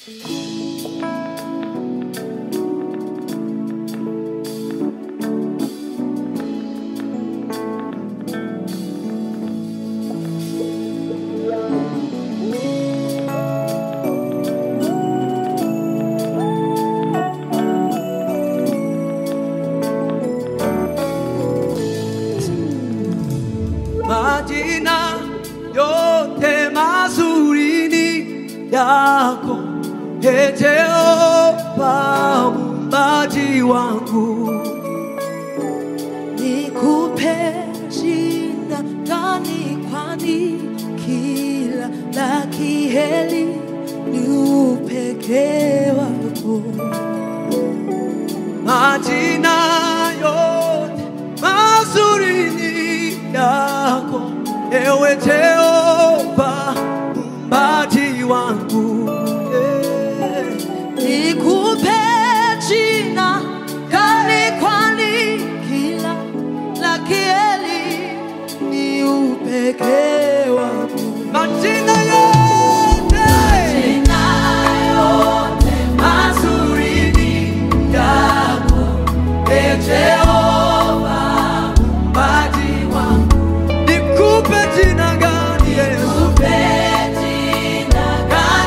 majina yote mazuri ni yako Ee Jehova muumbaji wangu nikupe jina gani kwani kila la kiheli ni upekee wako majina yote mazuri ni yako ewe Jehova muumbaji wangu yeah. nikupe jina gani kwani kila la kiheli ni upekee wako majina yote mazuri ni yako Ee Jehova muumbaji wangu nikupe jina gani Yesu gani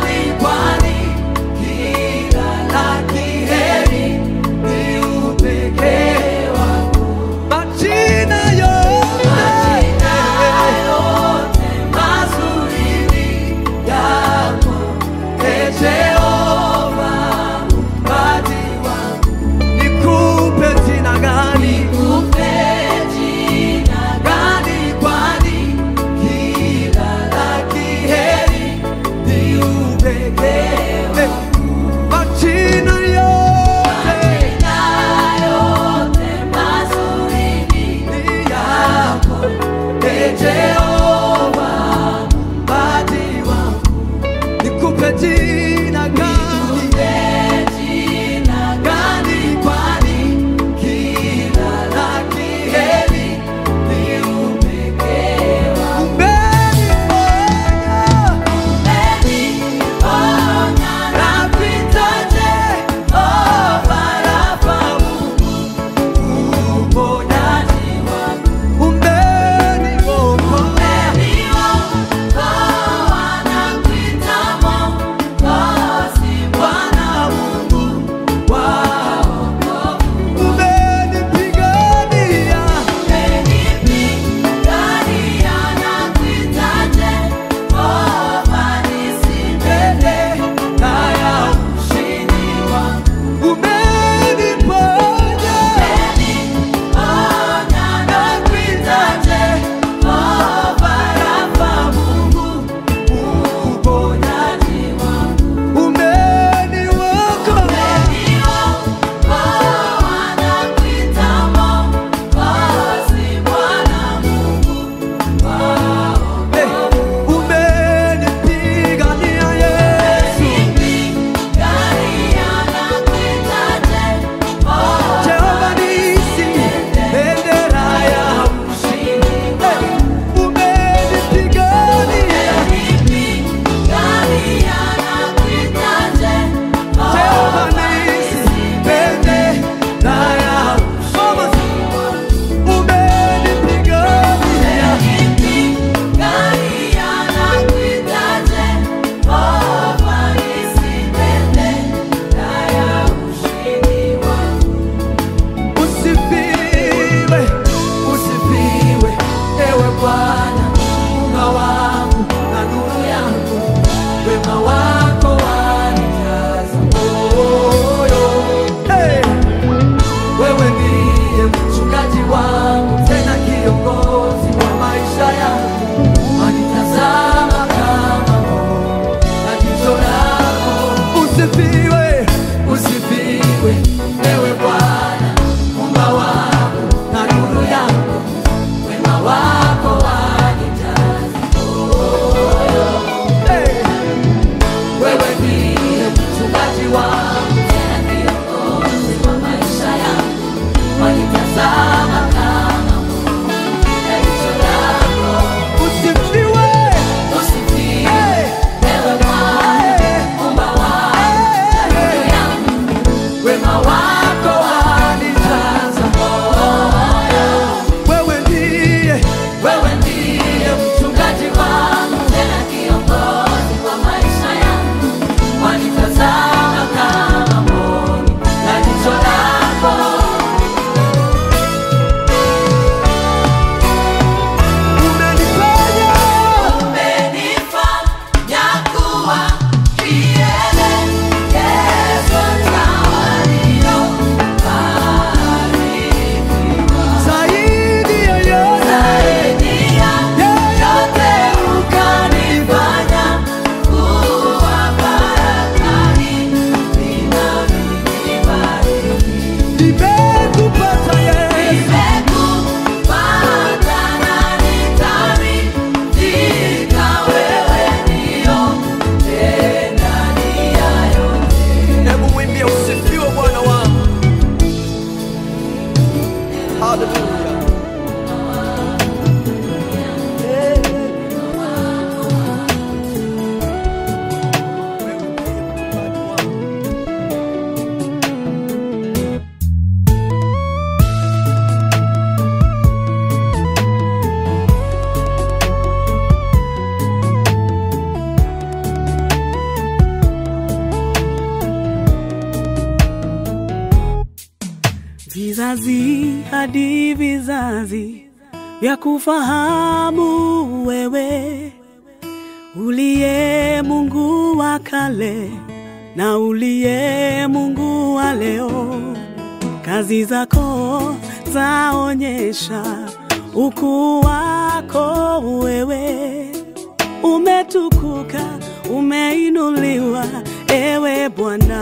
hadi vizazi vya kufahamu wewe uliye Mungu wa kale na uliye Mungu wa leo. Kazi zako zaonyesha ukuu wako wewe, umetukuka, umeinuliwa ewe Bwana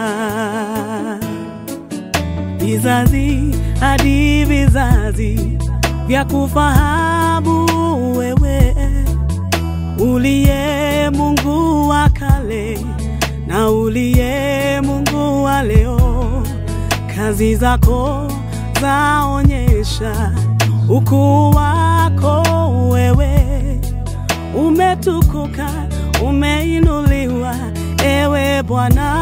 vizazi hadi vizazi vya kufahamu wewe uliye Mungu wa kale na uliye Mungu wa leo. Kazi zako zaonyesha ukuu wako wewe, umetukuka, umeinuliwa ewe Bwana.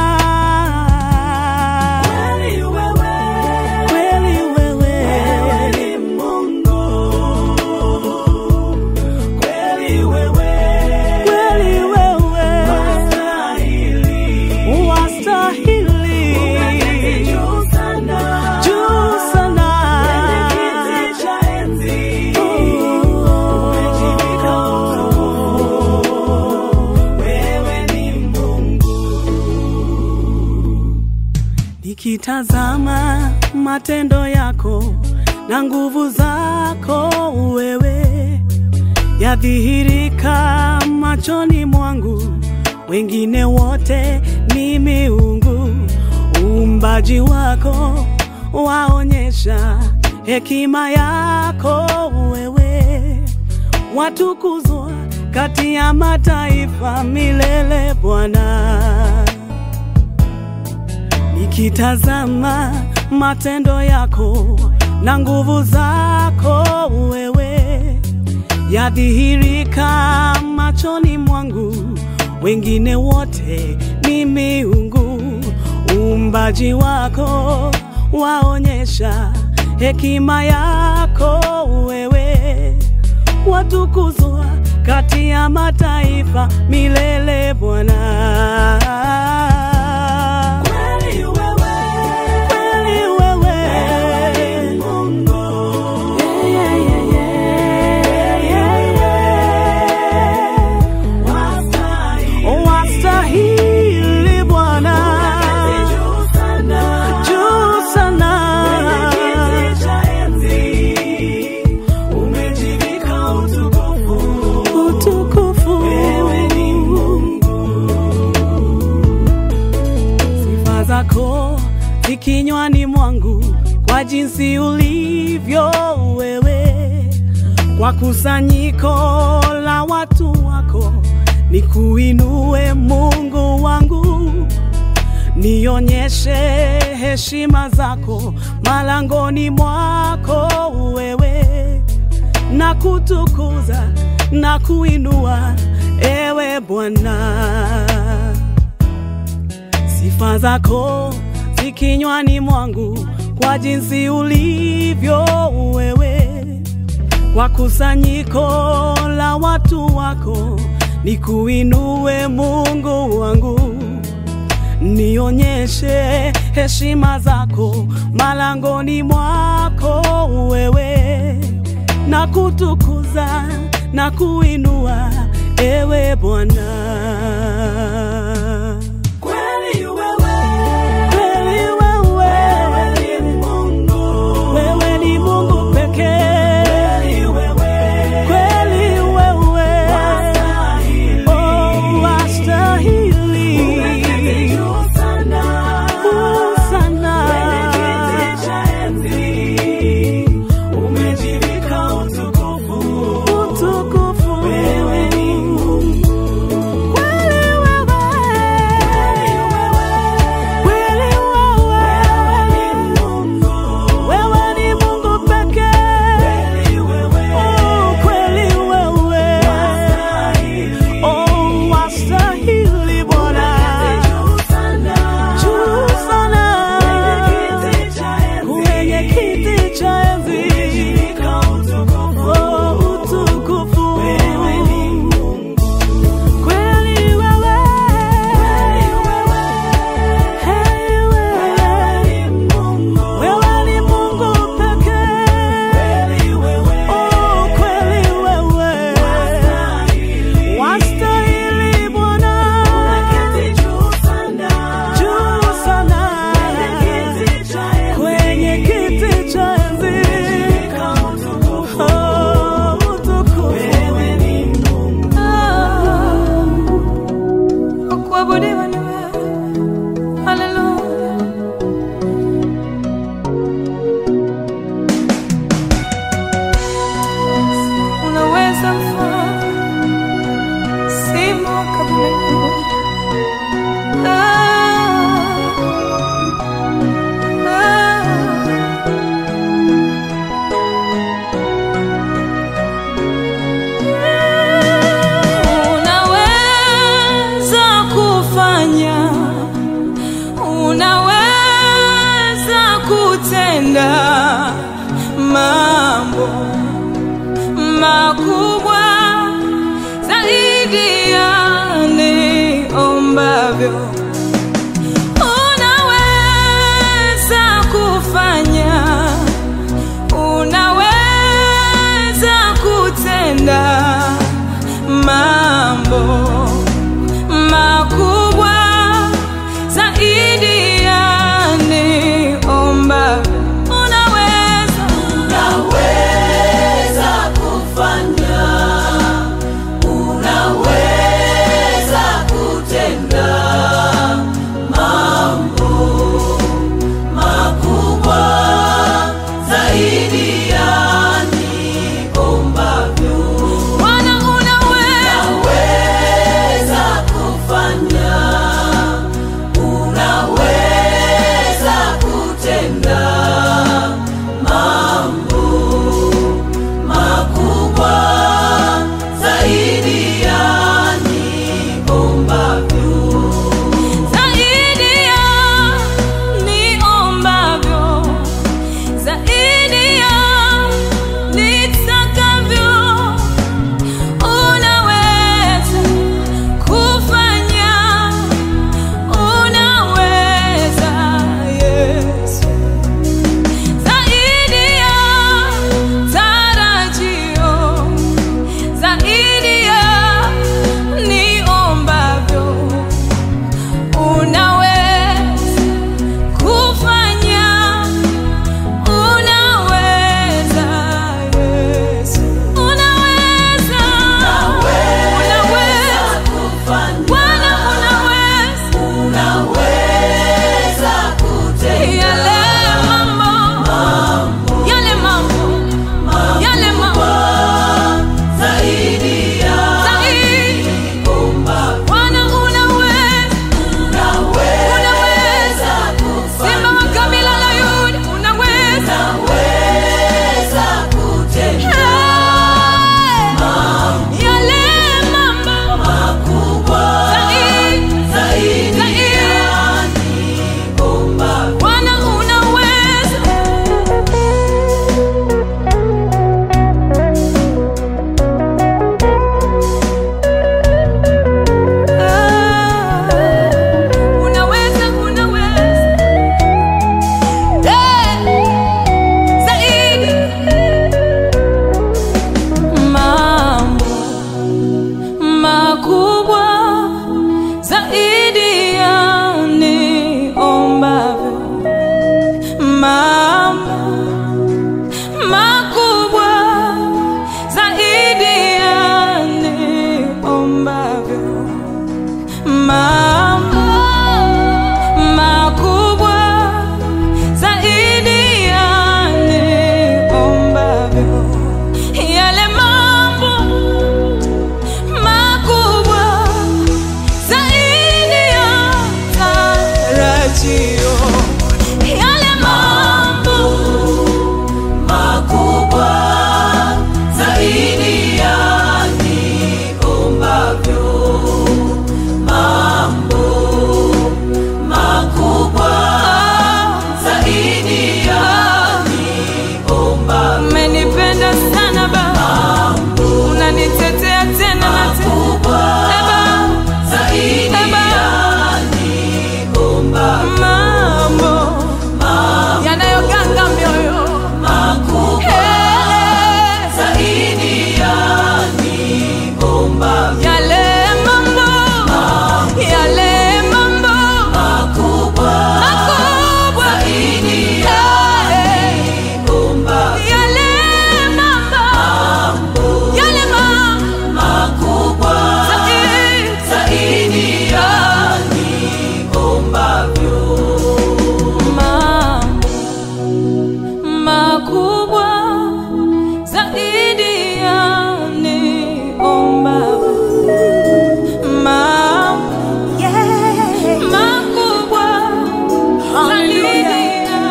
Kweli wewe, kweli wewe, wewe ni Mungu. Kweli wewe, kweli wewe, wastahili, wastahili, umeketi juu sana, juu sana, kwenye kiti cha enzi, umejivika utukufu, wewe ni Nikitazama matendo yako na nguvu zako wewe yadhihirika machoni mwangu, wengine wote ni miungu. Uumbaji wako waonyesha hekima yako wewe, watukuzwa kati ya mataifa milele Bwana. Nikitazama matendo yako na nguvu zako wewe yadhihirika machoni mwangu, wengine wote ni miungu. Uumbaji wako waonyesha hekima yako wewe, watukuzwa kati ya mataifa milele Bwana. Kweli wewe, kweli wewe, wewe ni Mungu. Yeah, yeah, yeah, yeah, yeah. Wastahili, wastahili Bwana, juu sana, juu sana, kwenye kiti cha enzi umejivika utukufu, utukufu, wewe ni sifa zako zikinywani mwangu kwa jinsi ulivyo wewe, kwa kusanyiko la watu wako nikuinue Mungu wangu, nionyeshe heshima zako malangoni mwako wewe, na kutukuza na kuinua ewe Bwana sifa zako zikinywani mwangu kwa jinsi ulivyo wewe, kwa kusanyiko la watu wako nikuinue Mungu wangu, nionyeshe heshima zako malangoni mwako wewe, na kutukuza na kuinua ewe Bwana. Kweli wewe, kweli wewe, wewe ni Mungu, wewe ni Mungu pekee. Kweli wewe, kweli wewe, wastahili, oh wastahili, umeketi juu sana, juu sana, kwenye kiti cha enzi umejivika utukufu, utukufu, wewe ni Mungu. niombavyo. Unaweza kufanya, unaweza kutenda mambo makubwa zaidi ya niombavyo. Unaweza, Unaweza kufanya, unaweza kutenda mambo makubwa zaidi ya niombavyo. Bwana unaweza. Unaweza kufanya, unaweza kutenda mambo makubwa zaidi ya niombavyo. Zaidi ya niombavyo, zaidi ya nitakavyo, unaweza kufanya, unaweza Yesu. Zaidi ya tarajio, zaidi ya niombavyo unaweza kufanya, unaweza Yesu, unaweza, unaweza Kufanya, Bwana, unaweza unaweza kutenda yale mambo, yale mambo, yale mambo zaidi ya zaidi. niombavyo. Bwana, unaweza, Unaweza kufanya, Simba wa kabila la Yuda, unaweza unaweza kutenda yale mambo makubwa zaidi, zaidi zaidi. ya niombavyo. Bwana unaweza, Ah, unaweza, unaweza Eh, zaidi mambo makubwa zaidi ya niombavyo, mambo makubwa zaidi ya niombavyo, mambo makubwa zaidi ya niombavyo, yale mambo makubwa zaidi ya tarajio, yale mambo makubwa zaidi ya niombavyo. Mambo makubwa zaidi ya niombavyo. umenipenda sana Baba, unanitetea tena na tena Makubwa Eh, Baba, zaidi eh, Baba. ya niombavyo. mambo yanayoganga mioyo Makubwa Eh, zaidi ya niombavyo. yale mambo yale mambo Makubwa makubwa zaidi ya Eh, niombavyo. yale mambo yale mambo Makubwa zaidi zaidi ya niombavyo. mambo makubwa zaidi ya niomba mambo makubwa zaidi ya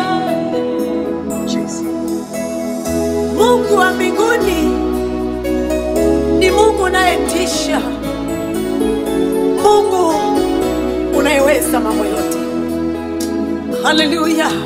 Mungu wa mbinguni ni Mungu unayetisha, Mungu unayeweza mambo yote. Haleluya!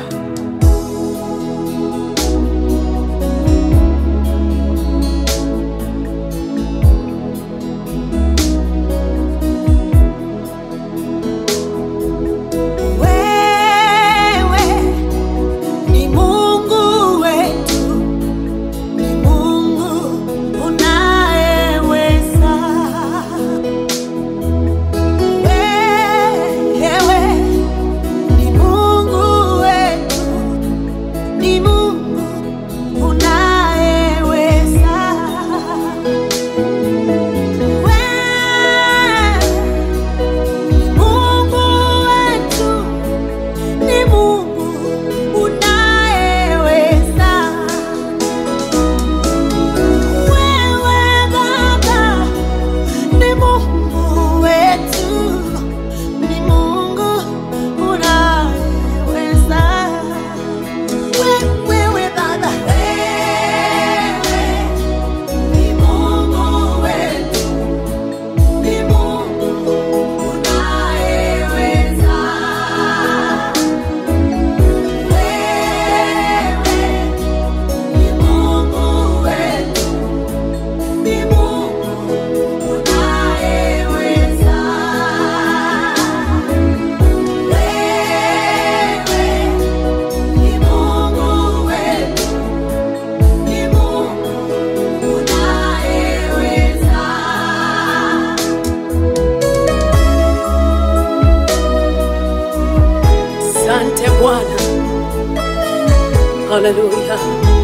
Haleluya.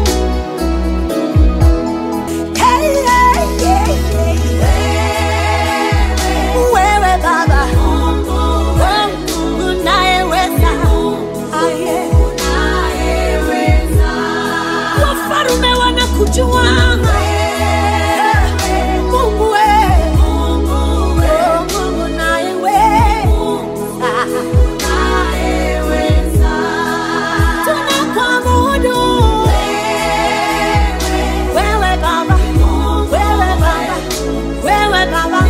Hey, hey, hey, hey. Wewe Baba, Mungu unayeweza. Aye. Wafalme wanakujua. Mungu we. Oh, Mungu unayeweza. Tunakuabudu. Wewe Baba, wewe Baba, wewe Baba.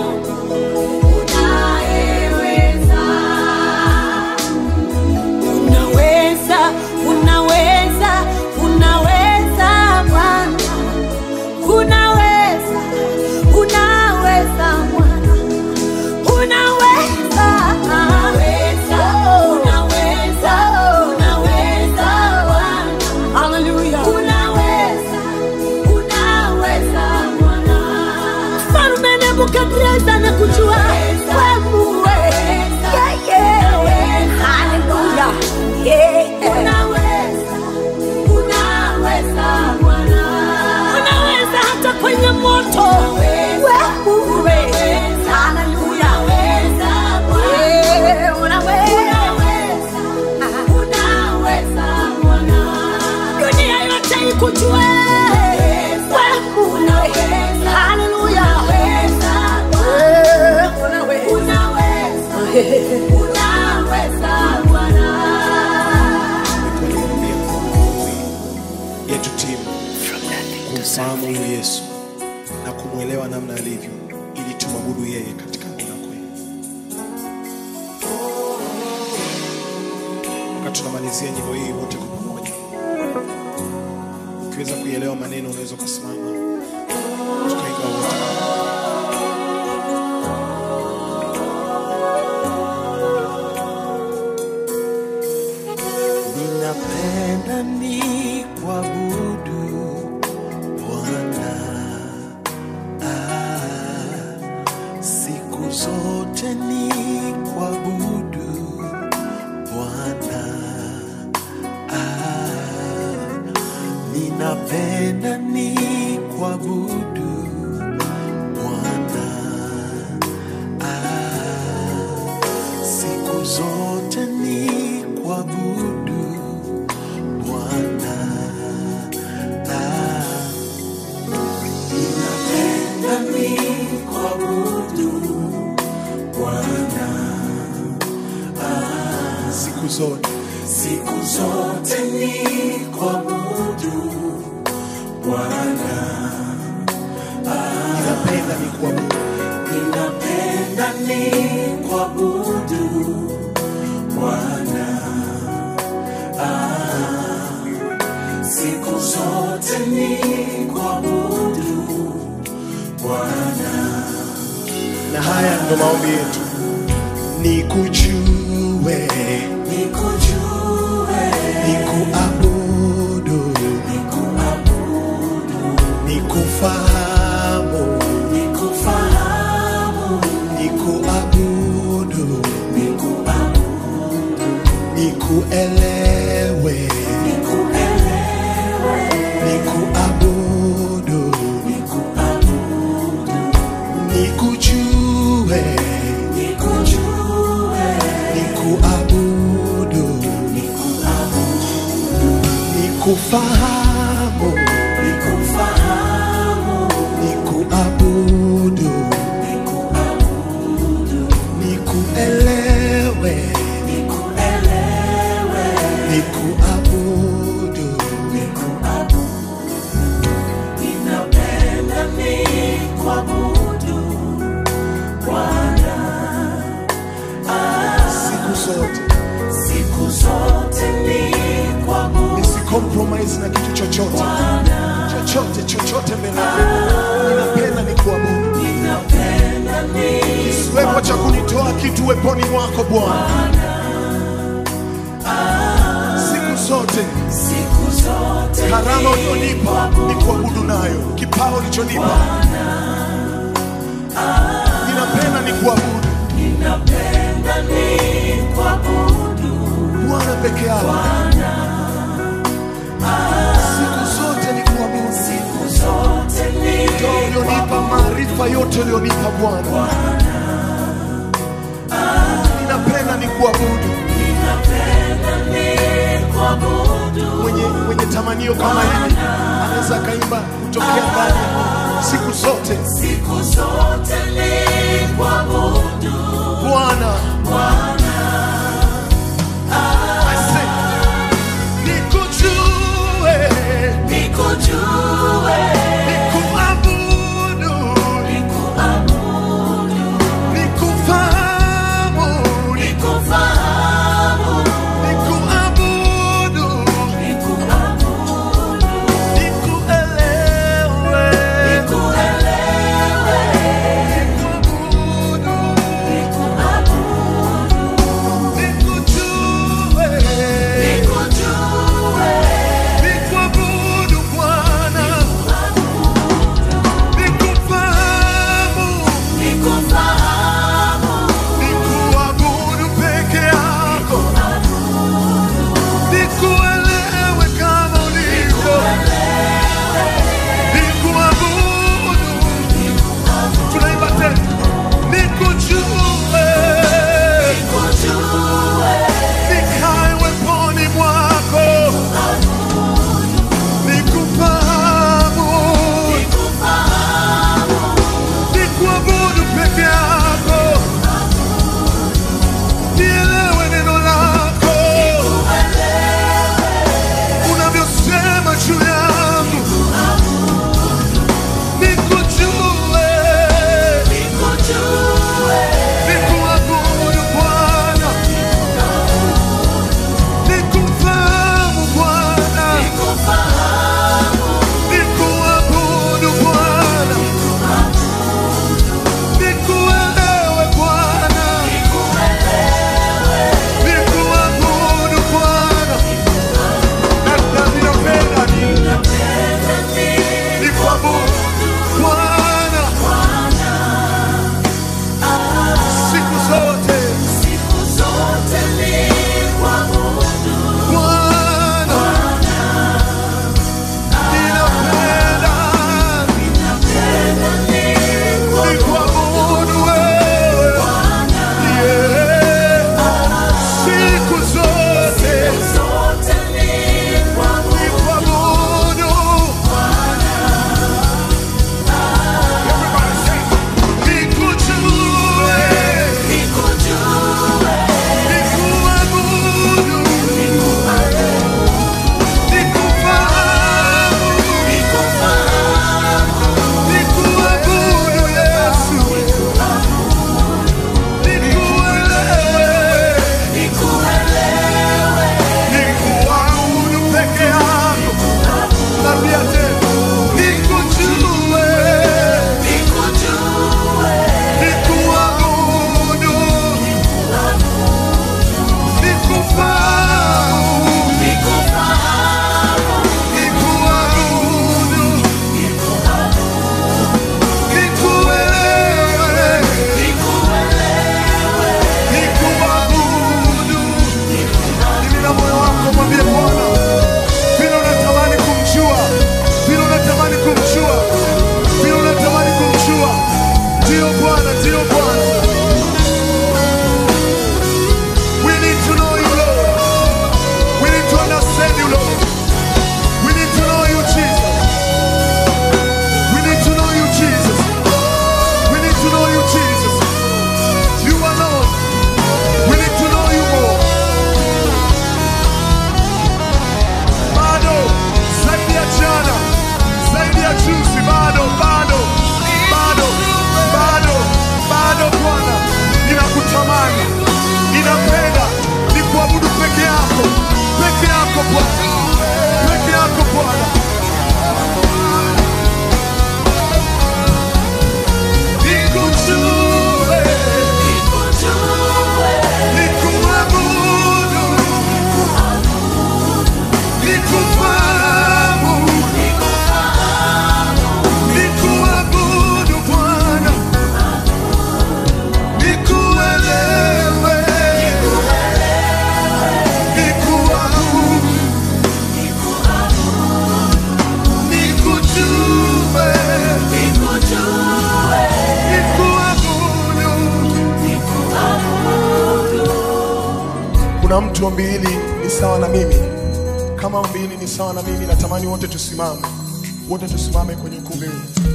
Unaweza, unaweza, unaweza Bwana. Unaweza, unaweza Bwana. Unaweza, unaweza, unaweza, unaweza Bwana. Hallelujah. Unaweza, unaweza Bwana. Mfalme Nebukadreza anakujua wewe. Yeah, yeah. Hallelujah. Yeah. Unaweza hata kwenye moto. Wewe. Hallelujah. Yeah, unaweza. Dunia yote ikujue. Wewe. Hallelujah. Yeah, unaweza. Tunakuambia maombi yetu timu kumfahamu huyu Yesu na kumwelewa namna alivyo, ili tumwabudu yeye katika roho na kweli. Wakati tunamalizia nyimbo hii wote kwa pamoja, ukiweza kuielewa maneno, unaweza ukasimama tukaiga wote. Ninapenda ni kuabudu Bwana ah, siku zote ni kuabudu Bwana ah, ninapenda ni kuabudu Bwana ah, siku zote ni kuabudu Bwana ah, ninapenda ni kuabudu Bwana Siku zote siku zote ni kuabudu Bwana ninapenda ni kuabudu ninapenda ni kuabudu Bwana ah, siku zote ni kuabudu Bwana na haya ndo maombi yetu, nikujue, nikujue nikuabudu, nikuabudu nikufahamu, nikufahamu nikuabudu, nikuabudu nikuelewe, nikuelewe nikuabudu, nikuabudu nikujue, nikujue nikuabudu, nikuabudu nikufahamu, nikufahamu nikuabudu, nikuabudu nikuelewe, nikuelewe nikuabudu, nikuabudu ninapenda nikuabudu Bwana siku zote siku zote nikuabudu nisicompromise na kitu chochote chochote chochote mbele yako. ninapenda ni kuabudu ninapenda kisiwepo cha kunitoa kitu weponi mwako bwana siku zote siku zote karama ulionipa ni kuabudu nayo kipawa ulichonipa ninapenda ni kuabudu ninapenda nikuabudu bwana peke yako ulionipa Bwana. Ninapenda nikuabudu. Mwenye, mwenye tamanio kama hili anaweza akaimba kutokea ndani siku zote. siku zote ni kuabudu Bwana I say, nikujue, nikujue nikuabudu, nikuabudu nikufahamu, nikufahamu nikuabudu, nikuabudu nikuelewe, nikuelewe nikuabudu, kuna mtu ombi hili ni sawa na mimi kama ombi hili ni sawa na mimi natamani wote tusimame wote tusimame kwenye ukumbi huu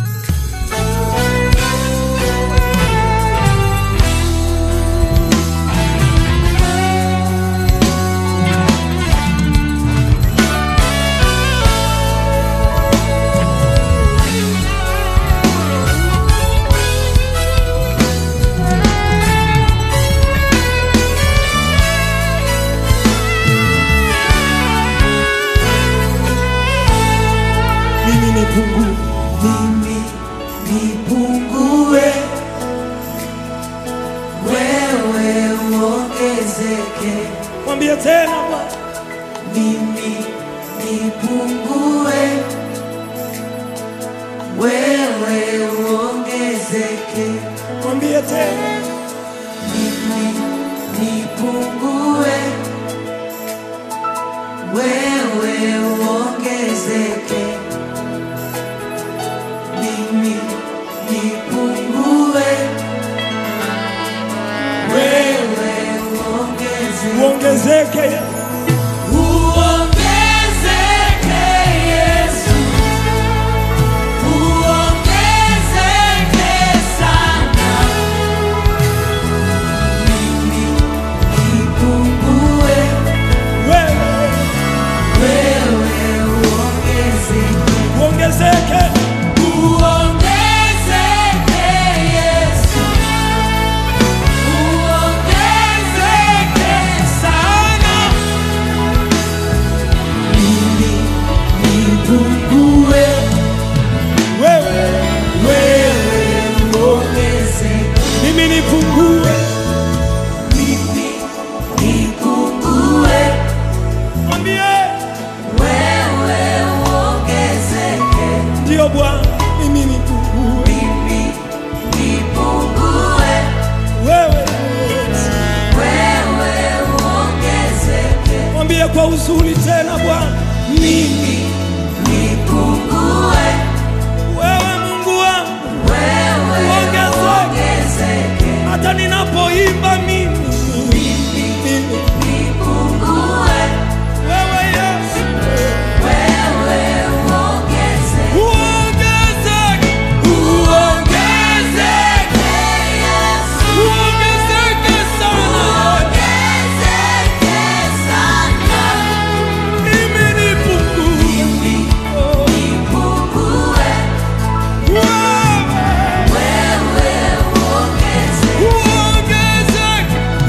mimi ni pungu mimi nipungue, wewe uongezeke. mwambie tena Bwana Mimi nipungue, wewe uongezeke. mwambie tena Mimi nipungue, wewe uongezeke. Mimi nipungue, wewe uongezeke. uongezeke Uongezeke Yesu, uongezeke sana. Mimi nipungue, wewe wewe uongezeke. uongezeke Uongezeke Yesu, uongezeke sana. Mimi nipungue, wewe wewe uongezeke. mimi nipungue Mimi nipungue, mwambie wewe uongezeke. ndio Bwana mimi nipungue Mimi nipungue, wewe wewe uongezeke. mwambie kwa uzuri tena Bwana Mimi nipungue, wewe Mungu wangu wewe Uongezeke. uongezeke. hata ninapoimba mimi mimi Nipungue, wewe Yesu wewe uongezeke. uongezeke Uongezeke Yesu, uongezeke sana uongezeke sana. mimi nipungue Mimi nipungue, wewe wewe uongezeke. uongezeke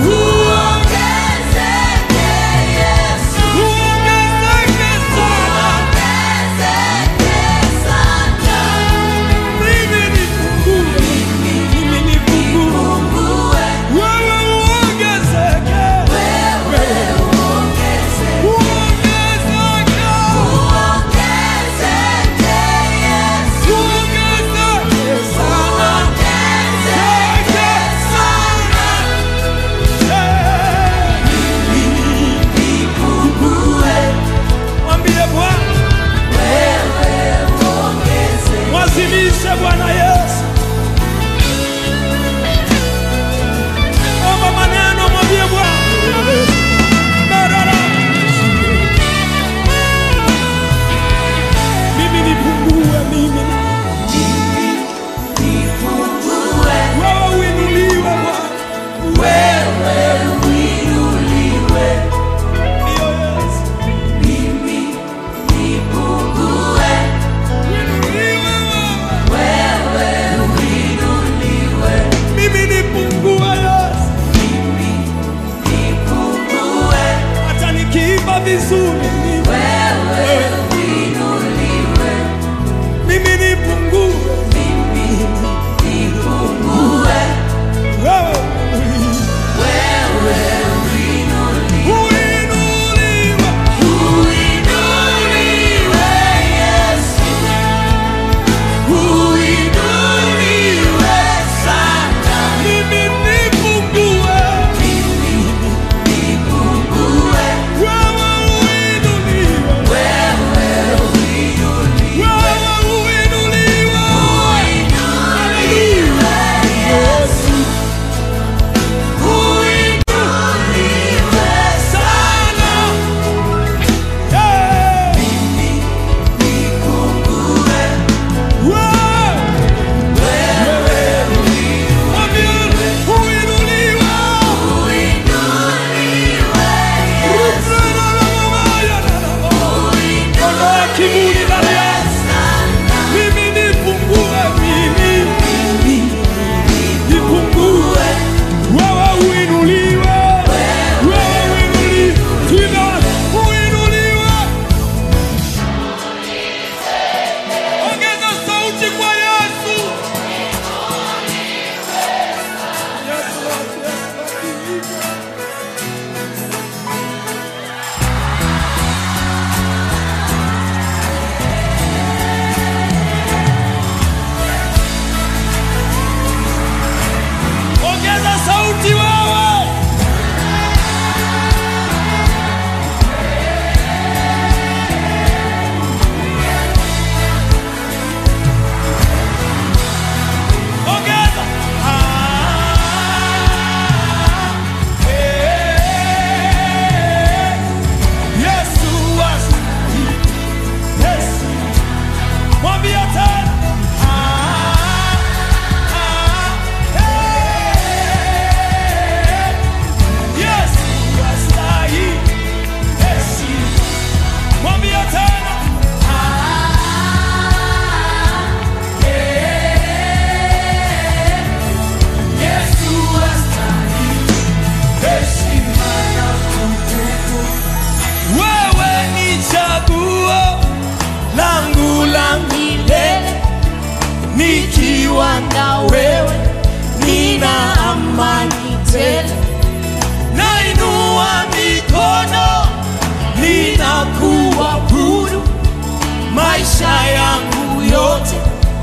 maisha yangu yote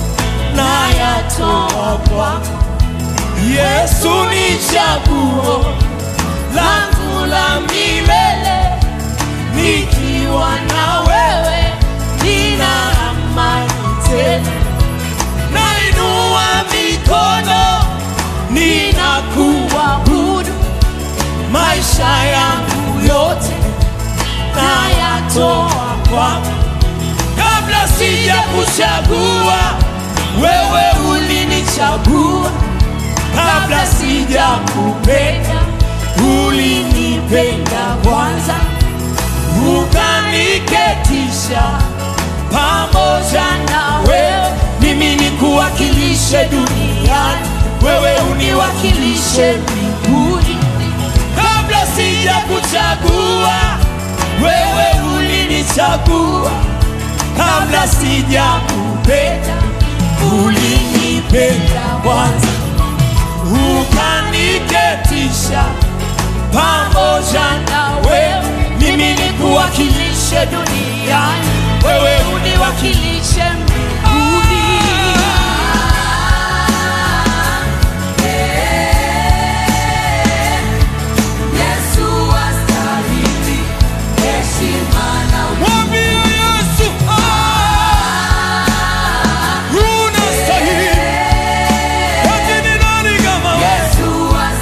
nayatoa kwako. Yesu ni chaguo langu la milele, nikiwa na wewe nina amani tele. Nainua mikono ninakuabudu, maisha yangu yote nayatoa kwako. Kabla sija kuchagua wewe ulinichagua, kabla sija kupenda ulinipenda kwanza, ukaniketisha pamoja na wewe, mimi nikuwakilishe duniani, wewe uniwakilishe mbinguni. Kabla sija kuchagua wewe ulinichagua, kabla sija kupenda ulinipenda kwanza, ukaniketisha pamoja na wewe, mimi nikuwakilishe duniani, wewe uniwakilishe mbinguni. Yesu astahili heshima na Mwambie Yesu, ah, unastahili. Ati ni nani kama wewe? Yesu astahili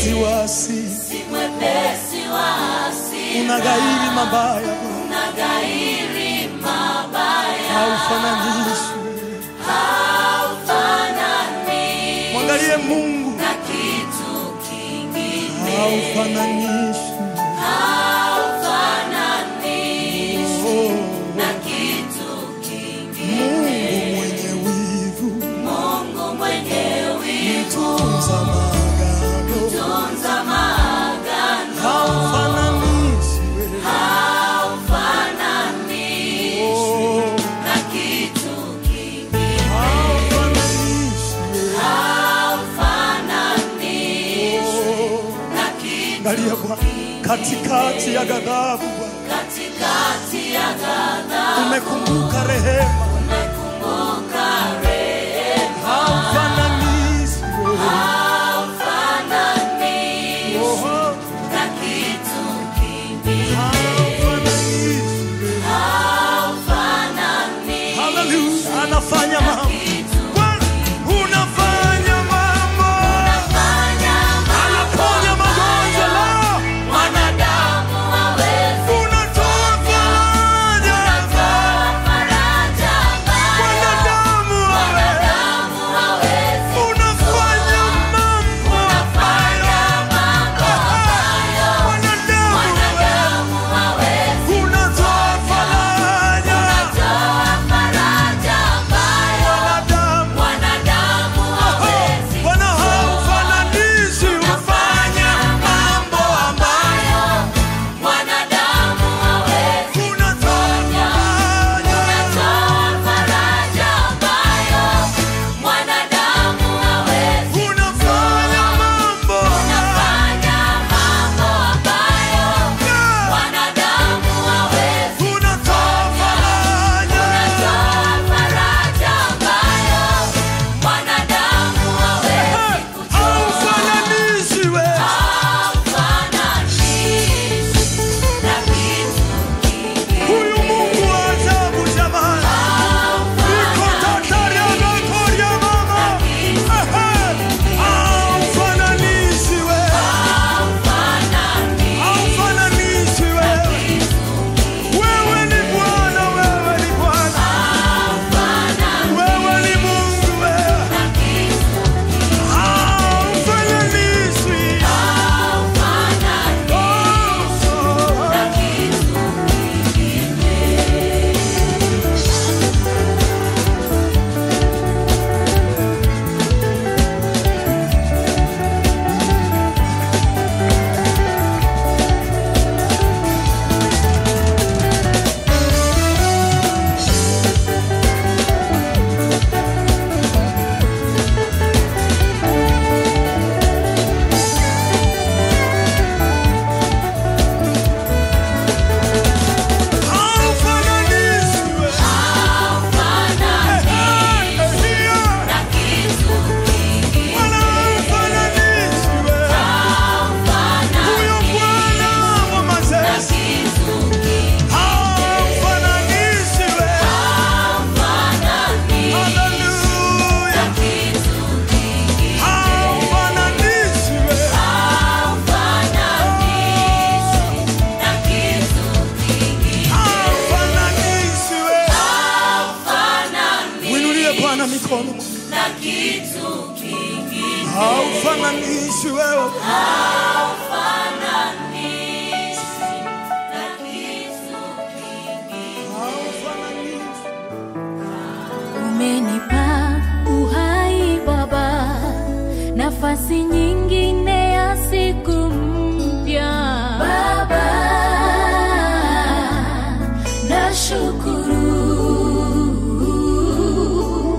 mwepesi wa asili, si mwepesi wa asili, unaghairi mabaya Bwana, unaghairi mabaya, haufananishwi. haufanani Mwangalie Mungu, na kitu kingine, haufananishwi. haufanani Oh, na kitu kingine. Mungu mwenye wivu, Mungu mwenye wivu, tunza maagano, tunza maagano, haufananishwi. haufanani Oh, na kitu kingine, haufananishwi. haufanani Oh, na kitu Angalia Bwana, katikati ya ghadhabu Bwana, katikati ya ghadhabu, umekumbuka rehema, umekumbuka rehema, haufananishwi. haufanani Oh, na kitu kingine, haufananishwi. haufanani Hallelujah. Anafanya mambo kitu Bwana, unafanya mambo, anaponya magonjwa leo, Mwanadamu hawezi unatoa faraja, faraja mbaya. mwanadamu wewe, Mwanadamu hawezi unafanya mambo fanya mambo ambayo mwanadamu wewe, mwanadamu hawezi unatoa faraja, toa faraja ambayo mwanadamu mwanadamu hawezi Bwana haufananishi, ufanya mambo ambayo mwanadamu hawezi unatoa faraja. toa faraja ambayo mwanadamu hawezi Unafanya mambo fanya mambo ambayo mwanadamu hawezi unatoa faraja. toa faraja ambayo mwanadamu hawezi Haufananishi wewe. Huyu Mungu wa ajabu jamani. Niko tatari ya makori ya mama. Ehe. Haufananishi wewe. Haufananishi wewe. Wewe ni Bwana, wewe ni Bwana. Wewe ni Mungu wewe. Haufananishwi. Oh. Haufananishwi wewe. Bwana haufananishwi wewe. Huyo Bwana wa majeshi haufananishwi wewe. Haleluya. Haufananishwi wewe. Haufananishwi wewe. Mwinulie Bwana mikono. Haufananishwi wewe. Haufananishwi. Umenipa uhai Baba, nafasi nyingine ya siku mpya Baba, nashukuru.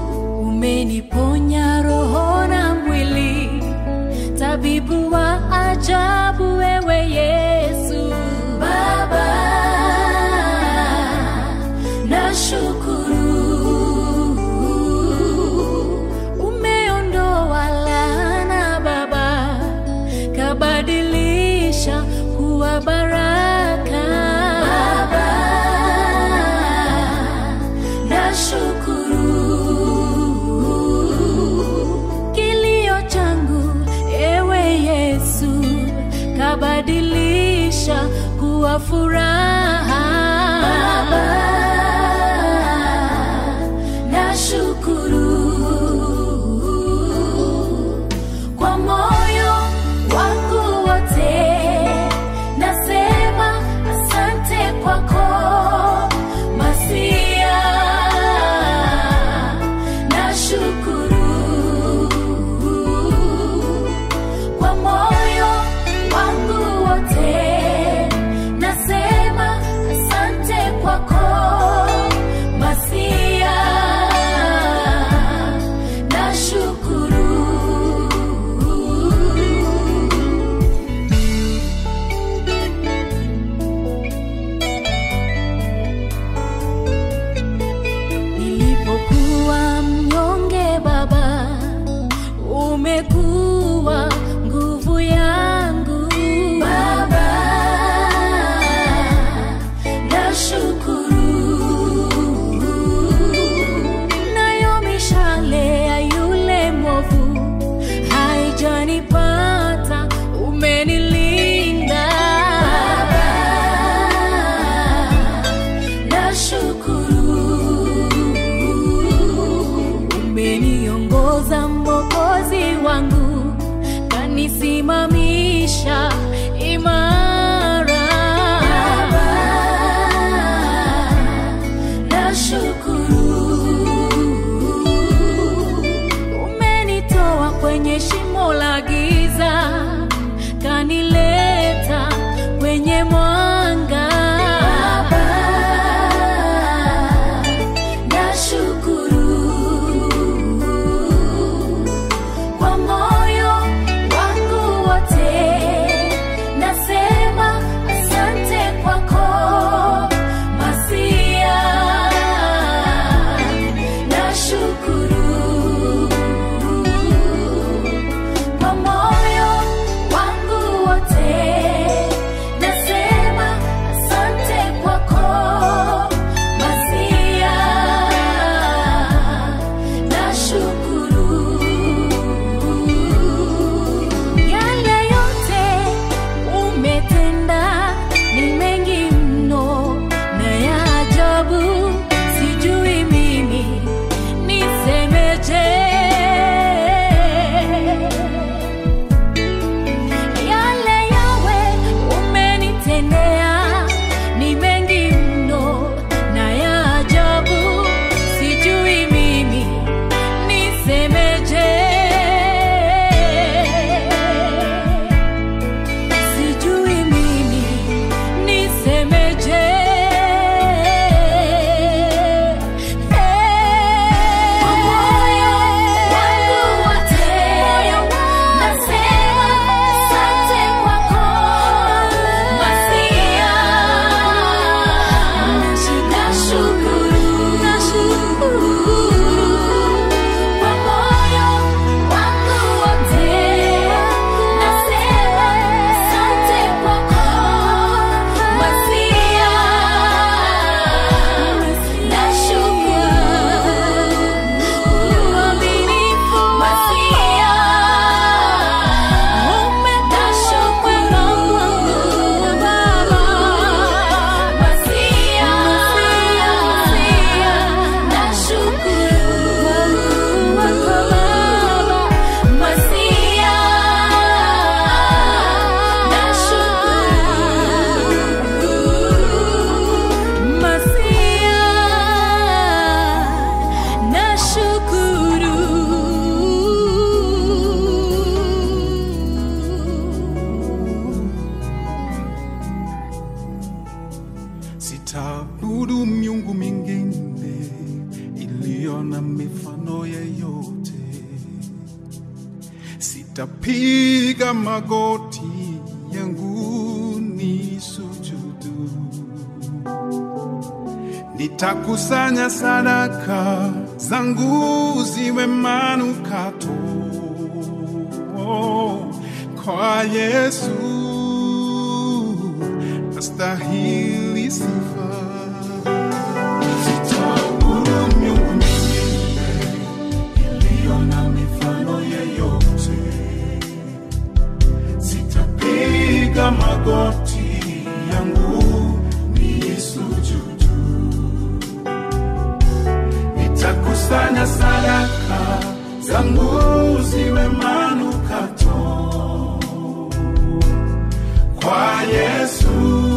Umeniponya roho na mwili, tabibu wa umebadilisha kuwa furaha. Baba, nashukuru kwa moyo wangu wote, nasema asante kwako Masia, nashukuru kwa moyo wangu wote, nasema asante kwako Masia, nashukuru. Nilipokuwa mnyonge Baba, umekuwa nguvu yangu Baba, nashukuru. Nayo mishale ya yule mwovu haijanipata, umenilinda Baba, nashukuru umeniongoza mwokozi wangu kanisimamisha imara Baba, nashukuru umenitoa kwenye shimo la giza kanileta kwenye mwanga Baba, nashukuru kwa moyo wangu wote, nasema asante kwako Masia, nashukuru kwa moyo wangu wote, nasema asante kwako Masia, nashukuru yale yote umetenda ni mengi mno na ya ajabu, sijui mimi nisemeje. Yale yawe umenitendea ni mengi mno na ya ajabu, sijui mimi nisemeje. Sijui mimi nisemeje. Kwa moyo wangu wote nasema asante kwako Masia, nashukuru kwa moyo wangu wote nasema asante kwako Masia, nashukuru uaminifu Masia, nashukuru Baba Masia, nashukuru Baba Masia, nashukuru Masia, nashukuru Sitaabudu miungu mingine iliyo na mifano yeyote. Sitapiga magoti yangu ni sujudu. Nitakusanya sadaka zangu ziwe manukato kwa Yesu astahili sifa. Sitaabudu miungu mingine iliyo na mifano yeyote. Sitapiga magoti magoti yangu nisujudu, nitakusanya sadaka zangu ziwe manukato kwa Yesu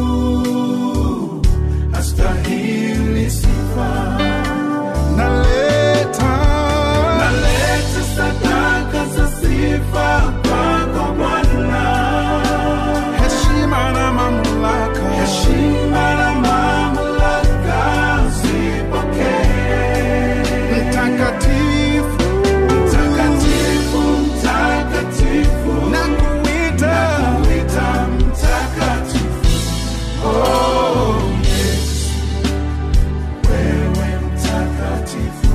astahili sifa. Naleta, naleta sadaka za sifa kwako Bwana, heshima na mamlaka, heshima na mamlaka zipokee. Mtakatifu, mtakatifu, mtakatifu, nakuita, nakuita mtakatifu. Oh, Yesu, wewe mtakatifu.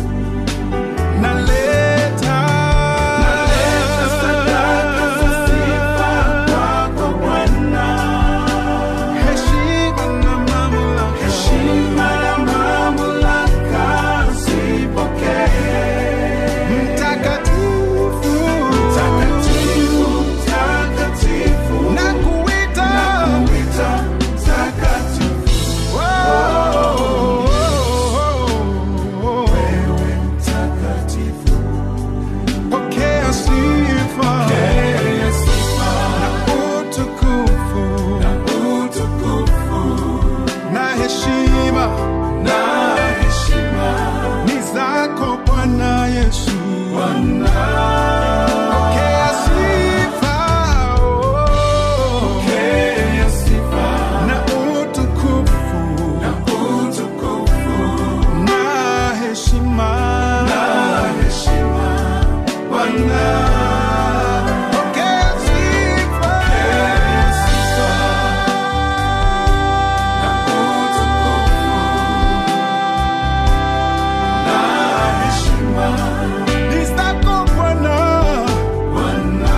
Naleta, naleta sadaka za sifa kwako Bwana, heshima na mamlaka, heshima na mamlaka zipokee. Mtakatifu, mtakatifu, mtakatifu, nakuita, nakuita mtakatifu. Oh, wewe mtakatifu, pokea sifa, pokea sifa na utukufu, na utukufu na heshima, na heshima ni zako Bwana Yesu, Bwana. Pokea sifa, oh. pokea sifa na utukufu, na utukufu na heshima, na heshima Bwana. Pokea sifa, pokea sifa na utukufu na heshima ni zako Bwana. Bwana.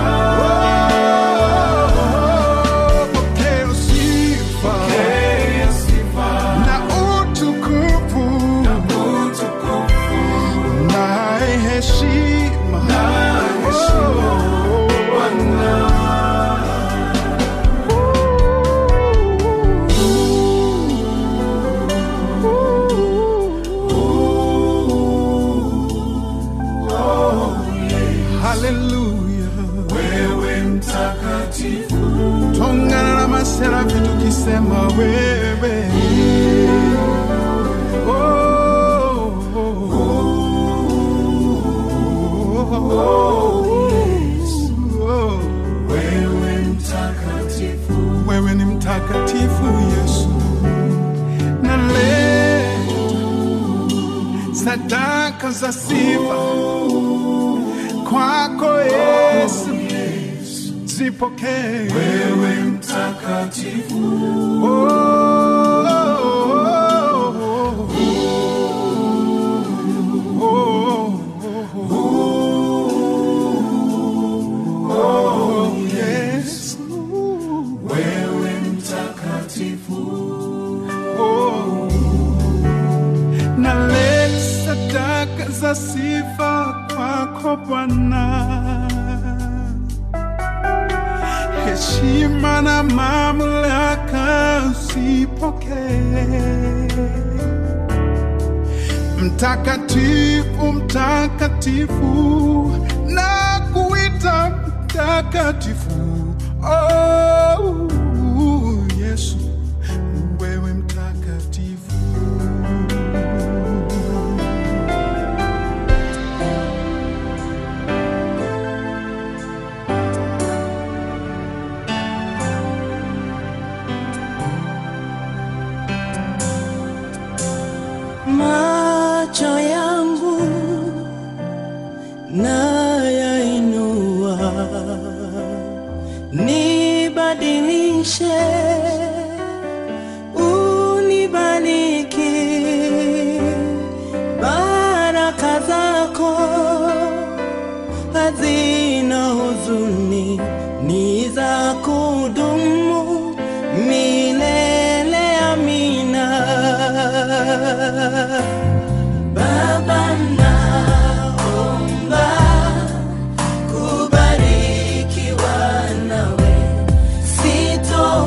Oh, pokea sifa, pokea sifa na utukufu, na utukufu na heshima, na heshima Bwana. Haleluya, wewe mtakatifu, tongana na maserafi tukisema wewe Oh, oh, oh, yes. Oh, wewe mtakatifu, wewe ni mtakatifu Yesu, naleta sadaka za sifa kwako Yesu, zipokee wewe mtakatifu. Oh, oh, oh, oh, oh, yes. Wewe mtakatifu. Oh, naleta sadaka za sifa kwako Bwana, heshima na mamlaka zipokee. Mtakatifu, mtakatifu, na kuita mtakatifu. Oh, Yesu, wewe mtakatifu. macho yangu nayainua, nibadilishe, unibariki, baraka zako hazina huzuni, ni za kudumu milele. Amina. Baba naomba kubarikiwa nawe, sito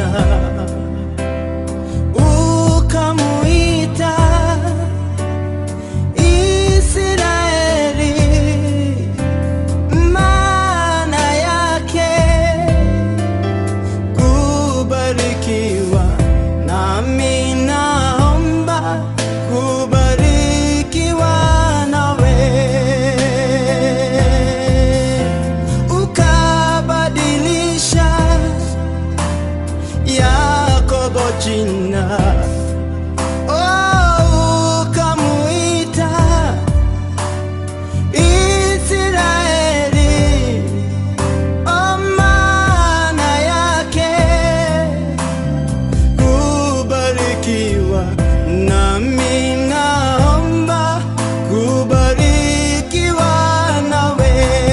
Amina, ukamuita Israeli, maana yake kubarikiwa, nami naomba kubarikiwa nawe, ukabadilisha Yakobo jina, oh, ukamuita Israeli, oh, maana yake kubarikiwa, nami naomba kubarikiwa nawe.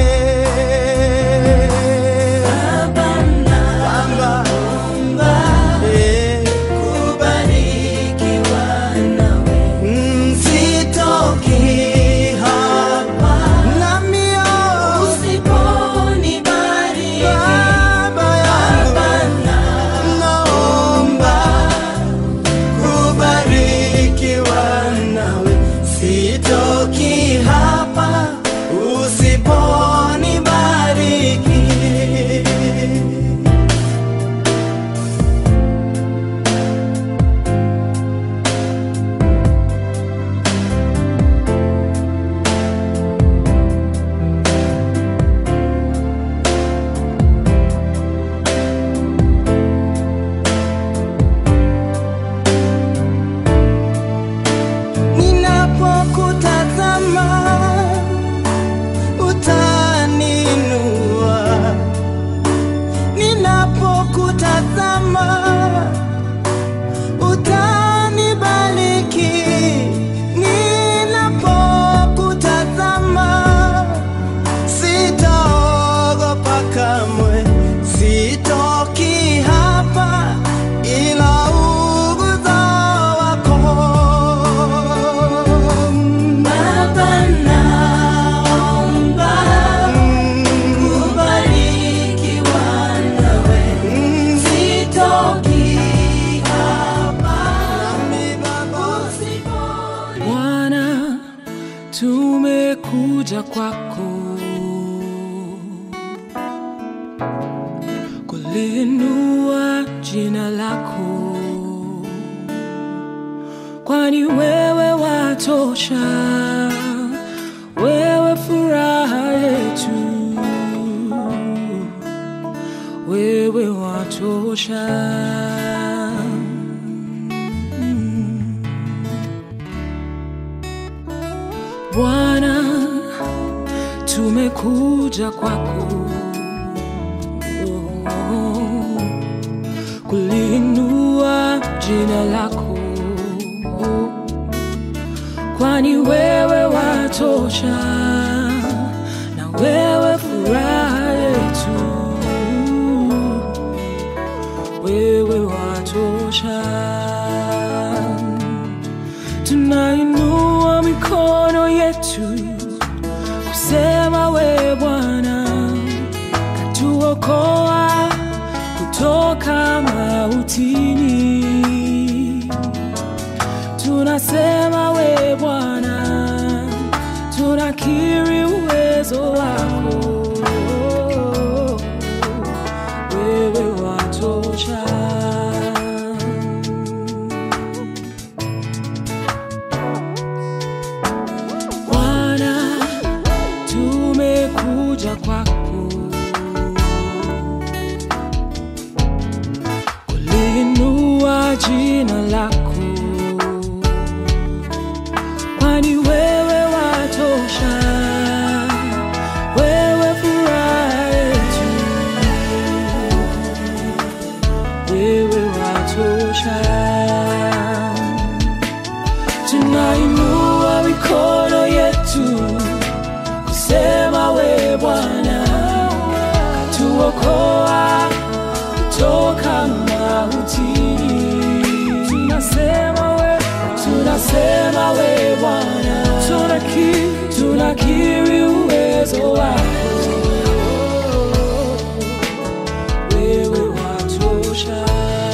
Baba, naomba eh, kubarikiwa nawe. Msitoki hapa nami usiponibariki Baba yangu naomba kubarikiwa nawe, sitoki hapa usiponibariki. Ninapokutazama utaninua, ninapokutazama utanibariki, ninapokutazama sitaogopa kamwe, sitoki hapa ila uguzo wako Baba, naomba kubarikiwa nawe, sitoki hapa Bwana, tumekuja kwako kulinua jina lako, kwani wewe watosha, wewe furaha yetu, wewe watosha. Bwana, tumekuja kwako oh, kulinua jina lako, kwani wewe watosha na wewe furaha yetu, wewe watosha tunainua mikono yetu kusema we Bwana katuokoa kutoka mautini. Tunasema we Bwana, tunakiri uwezo wako, wewe watosha. Bwana, tumekuja kwako kulinua jina lako, kwani wewe watosha, wewe furaha yetu, wewe watosha tunainua mikono yetu kusema we Bwana tuokoa kutoka mautini. Tunasema we, tunasema we Bwana, tunakiri, tunakiri uwezo wako, wewe watosha.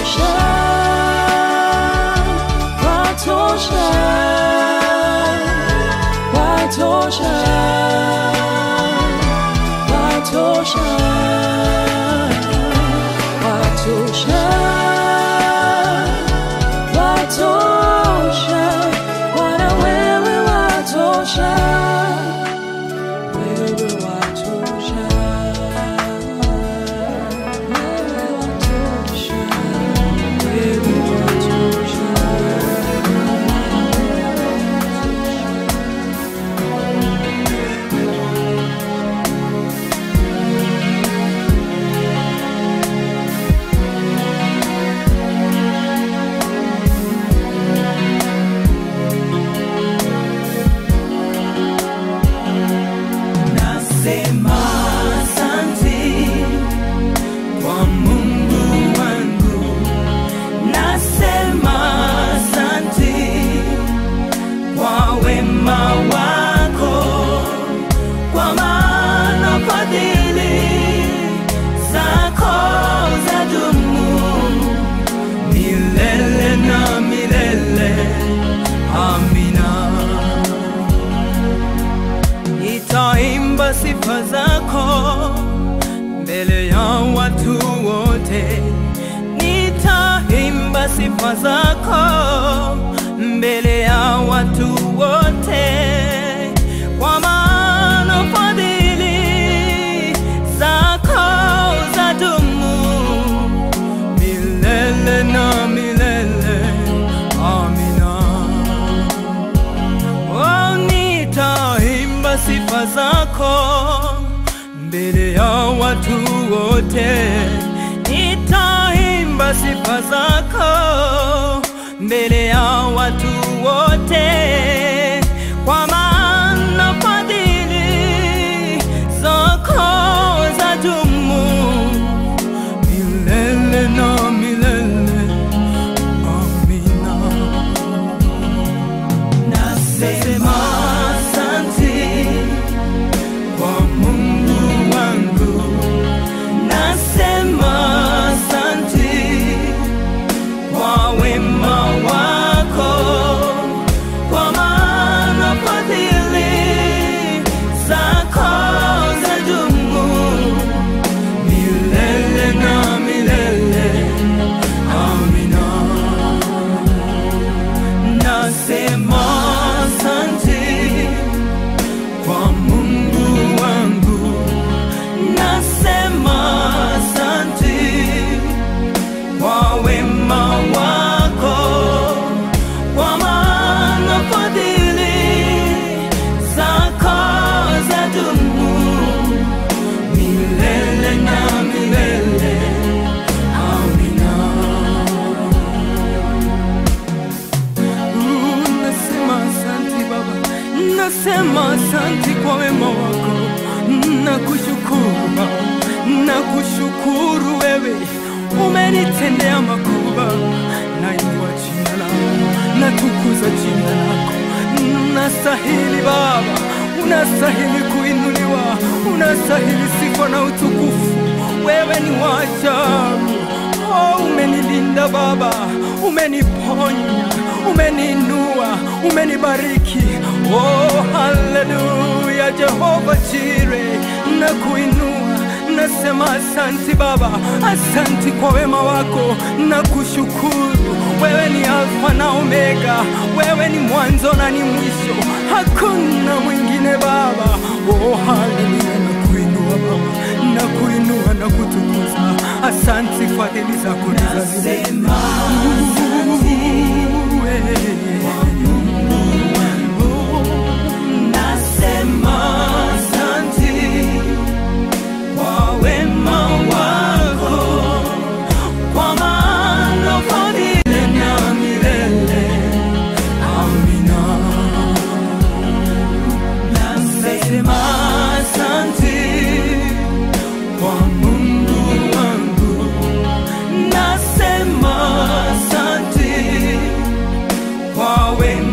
watosha, watosha, watosha, watosha, watosha, watosha, Bwana wewe watosha, wewe watosha, wewe watosha, wewe watosha. Nasema asante kwa Mungu wangu, nasema asante kwa wema wako, kwa maana fadhili zako zadumu milele na milele. Amina. Nitaimba sifa zako mbele ya watu wote, nitaimba sifa zako mbele ya watu wote, kwa maana fadhili zako zadumu milele na milele. Amina. Oh, nitaimba sifa zako mbele ya watu wote, nitaimba sifa zako mbele ya watu wote, kwa maana fadhili zako zadumu milele na milele. Amina. Nasema asante kwa Mungu wangu, nasema asante kwa wema wako, kwa maana fadhili zako zadumu milele na milele. Amina. Nasema asante kwa Mungu wangu, nasema asante kwa wema wako, kwa maana fadhili zako zadumu milele na milele. Amina. Nasema asante Baba, nasema asante kwa wema wako, nakushukuru Baba, nakushukuru wewe, umenitendea makubwa. Nainua jina lako, natukuza jina lako, unastahili Baba, unastahili kuinuliwa, unastahili sifa na utukufu. Wewe ni wa ajabu. Oh, umenilinda Baba, umeniponya, umeniinua, umenibariki. Oh, haleluya, Jehova Jire, nakuinua nasema asanti Baba, asanti kwa wema wako, nakushukuru. Wewe ni Alfa na Omega, wewe ni mwanzo na ni mwisho, hakuna mwingine Baba. Oh, haleluya, nakuinua Baba, nakuinua na kutukuza. Asanti, fadhili zako ni za milele. Nasema asante kwa wema wako, kwa maana fadhili na milele. Amina. Nasema asante kwa Mungu wangu, nasema asante kwa wema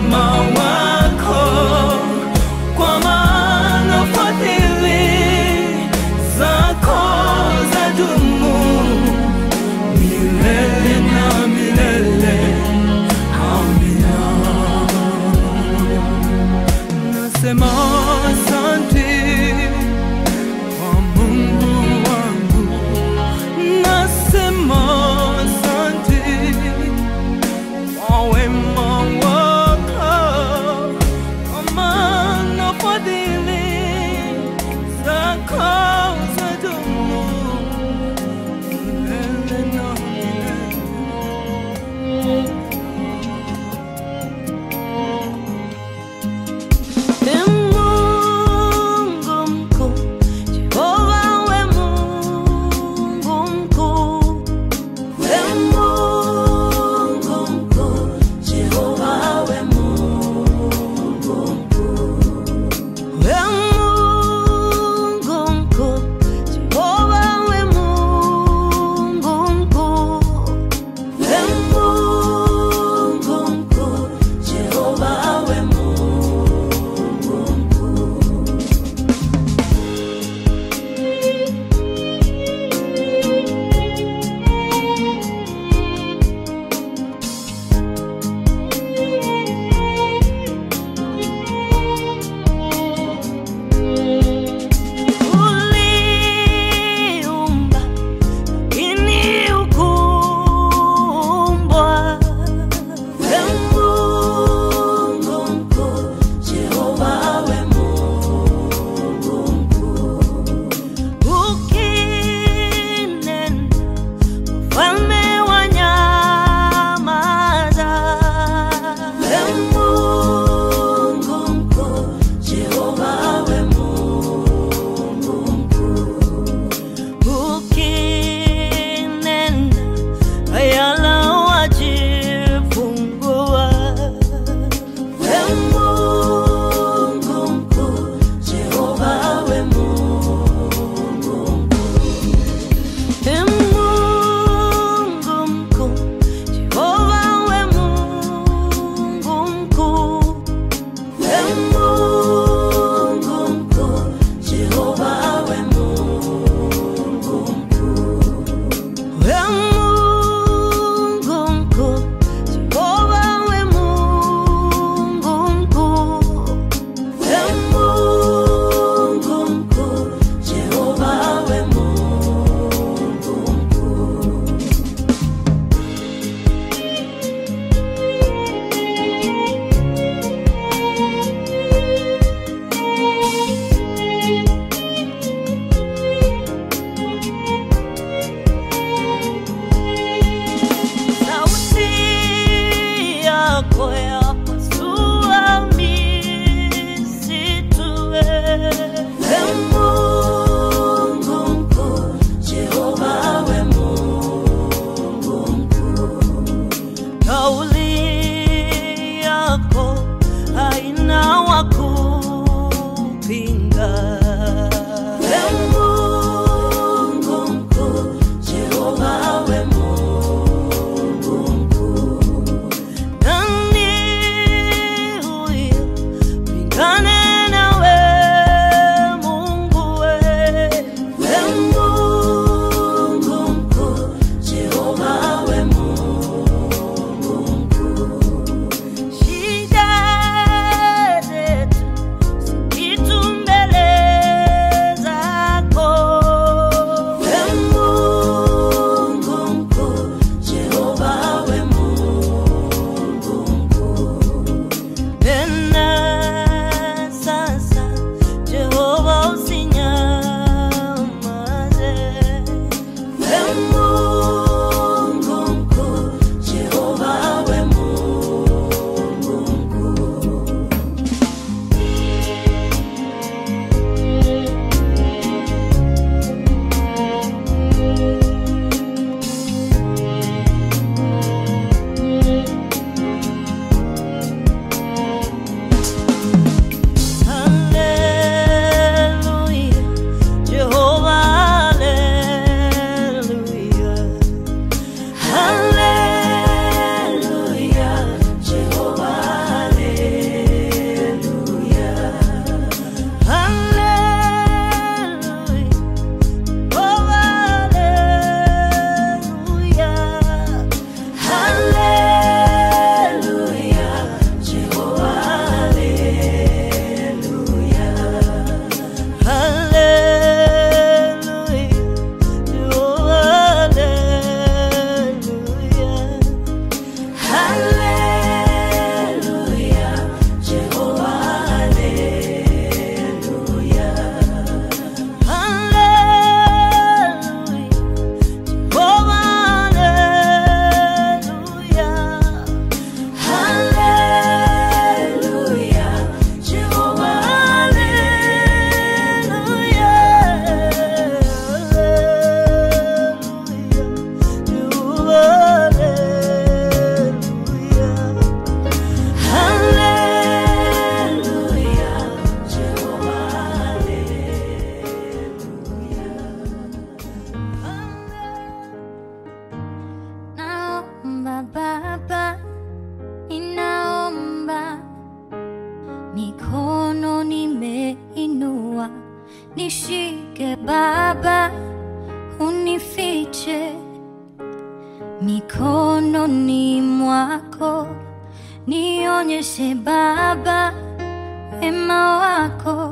mikononi mwako, nionyeshe Baba wema wako,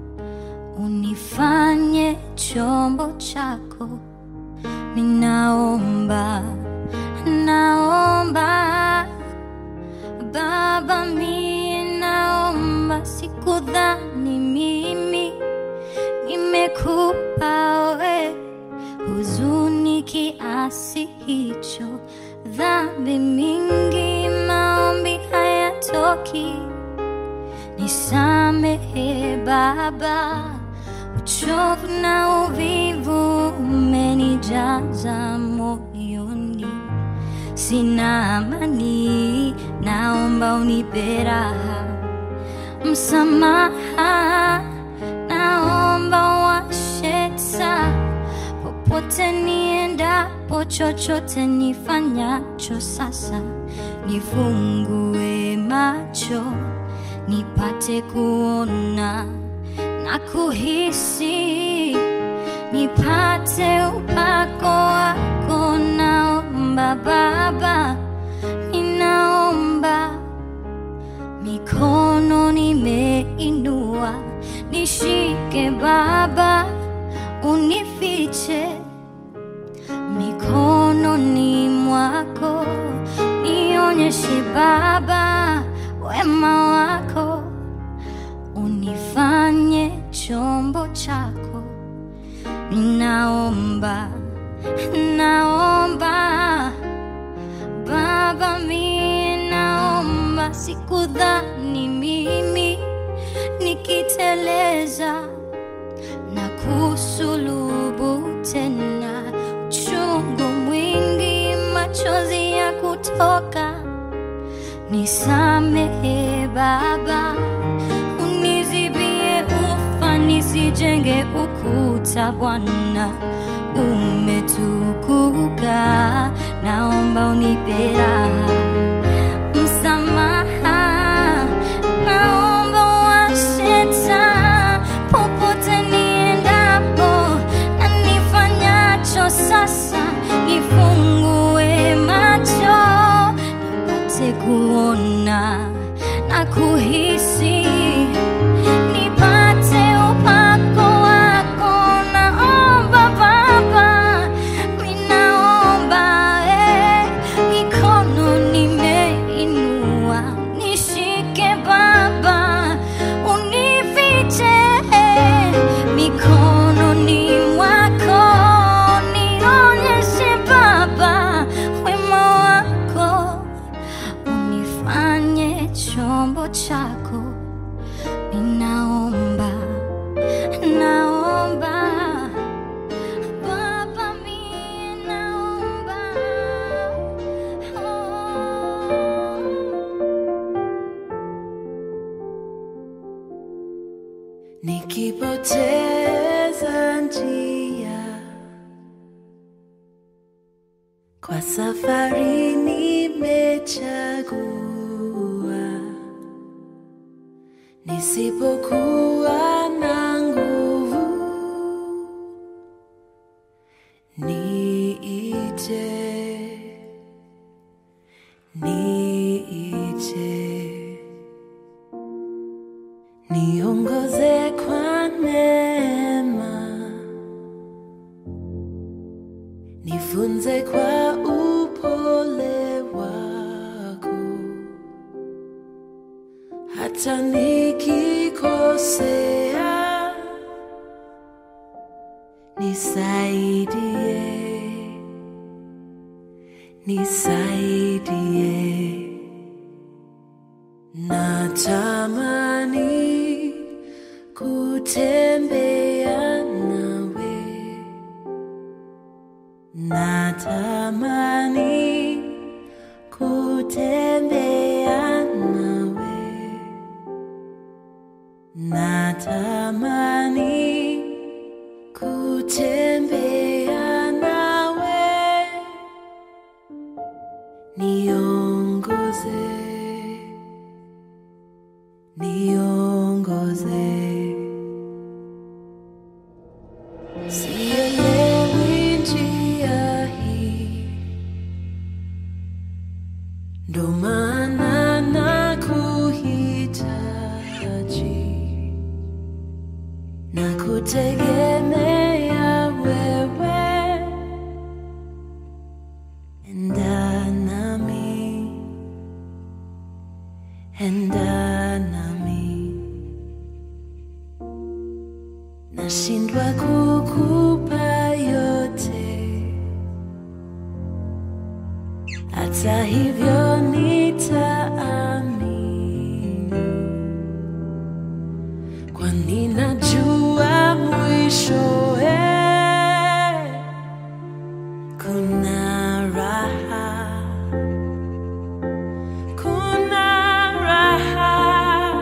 unifanye chombo chako. Ninaomba, naomba Baba, mie naomba, sikudhani mimi nimekupa we huzuni kiasi hicho, dhambi mingi, maombi hayatoki. Nisamehe Baba, uchovu na uvivu umenijaza moyoni, sina amani, naomba unipe raha msamaha, naomba washe taa popote niendapo, chochote nifanyacho sasa, nifungue macho nipate kuona na kuhisi, nipate upako wako. Naomba Baba, ninaomba mikono nimeinua, nishike Baba, unifiche mikononi mwako, nionyeshe Baba wema wako, unifanye chombo chako. Ninaomba, naomba Baba, mie naomba, sikudhani mimi nikiteleza na kusulubu tena, uchungu mwingi, machozi ya kutoka. Nisamehe Baba, unizibie ufa, nisijenge ukuta. Bwana umetukuka, naomba unipe raha msamaha, naomba washe taa popote niendapo na nifanyacho sasa, nifungue macho nipate kuona na kuhisi, nipate upako wako. Naomba Baba, ninaomba eh, mikono nimeinua, nishike Baba, unifiche eh, mikononi mwako, nionyeshe Baba wema wako unifanye chombo chako. Ninaomba, naomba Baba, mie naomba oh. nikipoteza njia kwa safari nimechagua, nisipokuwa na nguvu niite, niite niongoze kwa neema, nifunze kwa upole wako, hata nikikosea, nisaidie, nisaidie. Natamani kutembea nawe, natamani kutembea nawe, natamani kutembea nawe, niongoze niongoze. Sielewi njia hii, ndo maana nakuhitaji na kutegemea wewe, enda nami, enda nami, nashindwa kukupa yote hata hivyo nitaamini, kwani najua mwishowe kuna raha, kuna raha.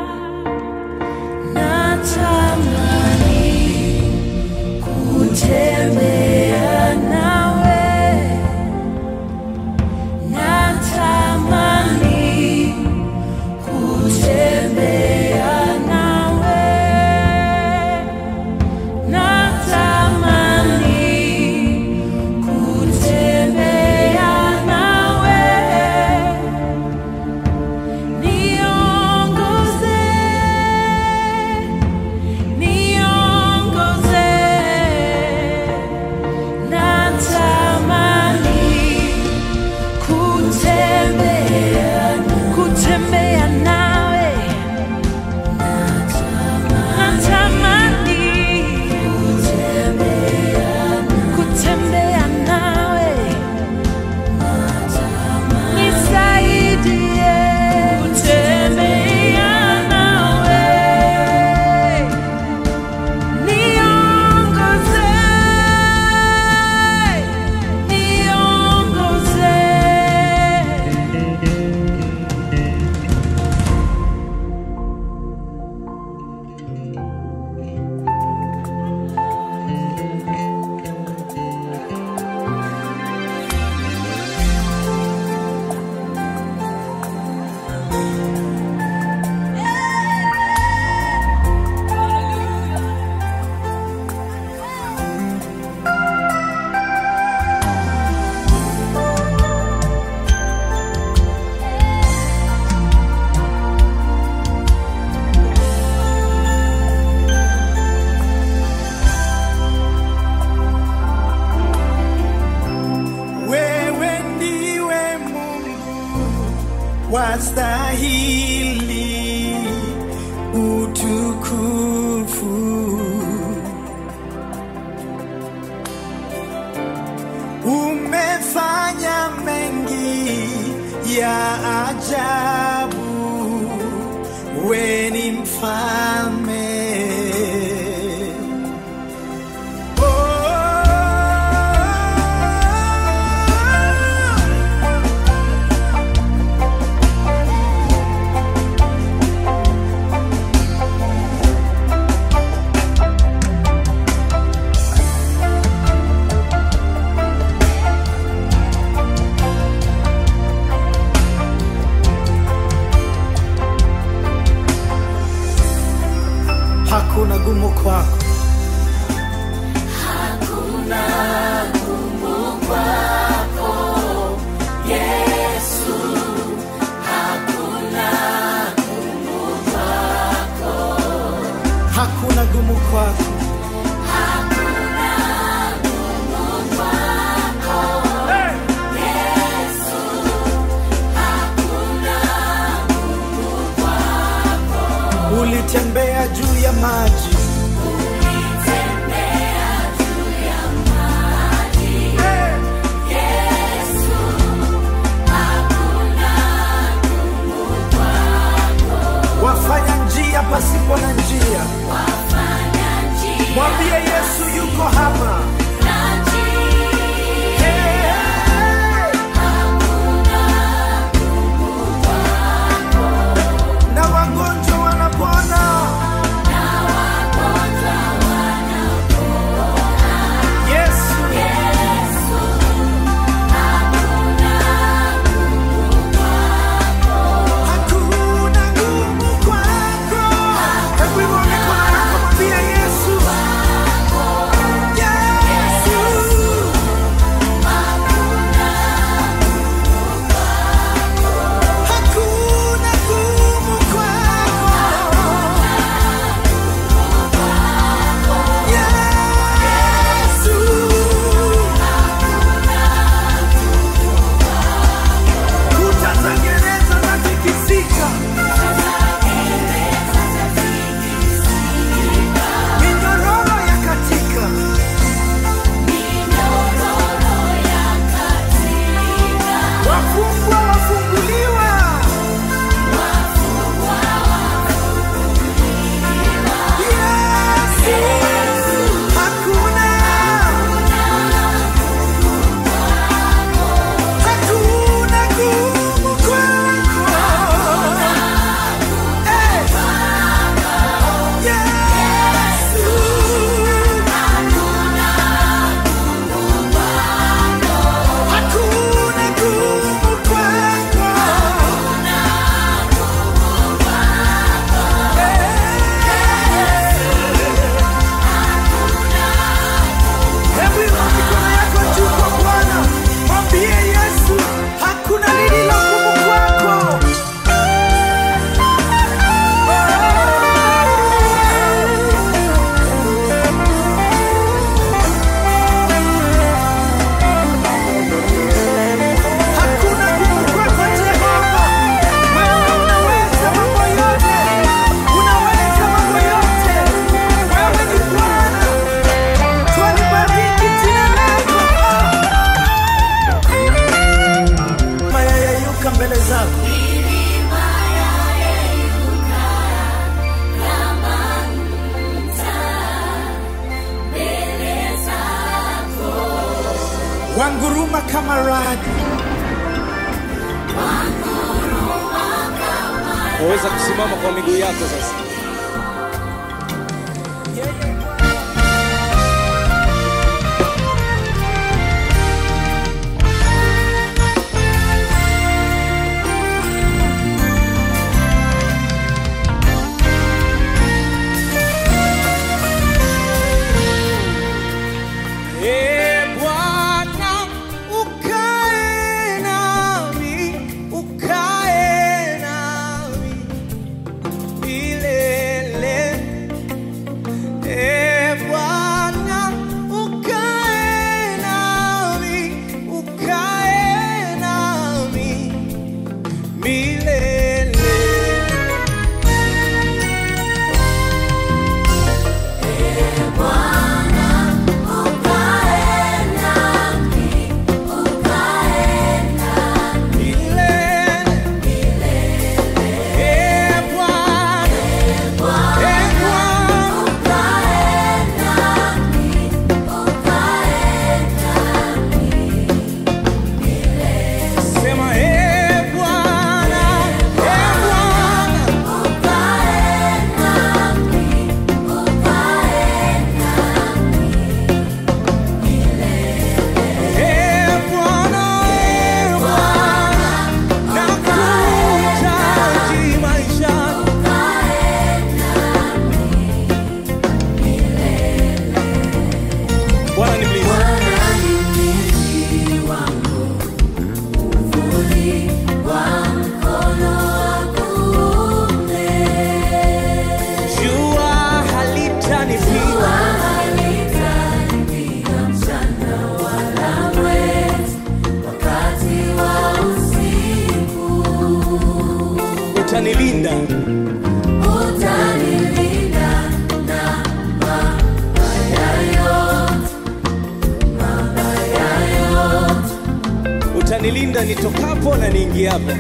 Natamani kutembea nawe natamani kutembea nawe, natamani kutembea nawe, niongoze, niongoze, natamani kutembea kutembea nawe natamani kutembea nawe nisaidie kutembea nawe niongoze niongoze Wewe ndiwe Mungu wastahili utukufu. Umefanya mengi ya ajabu, we ni mfalme. Oh hakuna gumu kwako hakuna gumu kwako ulitembea juu ya maji wafanya njia pasipo na njia mbele zako wanguruma kama radi waweza kusimama kwa miguu yako sasa Ee Bwana, ukae nami, ukae nami milele. Ee Bwana, ukae nami, ukae nami milele. Bwana ni mlinzi. Jua halitanipiga utanilinda utanilinda nitokapo na niingiapo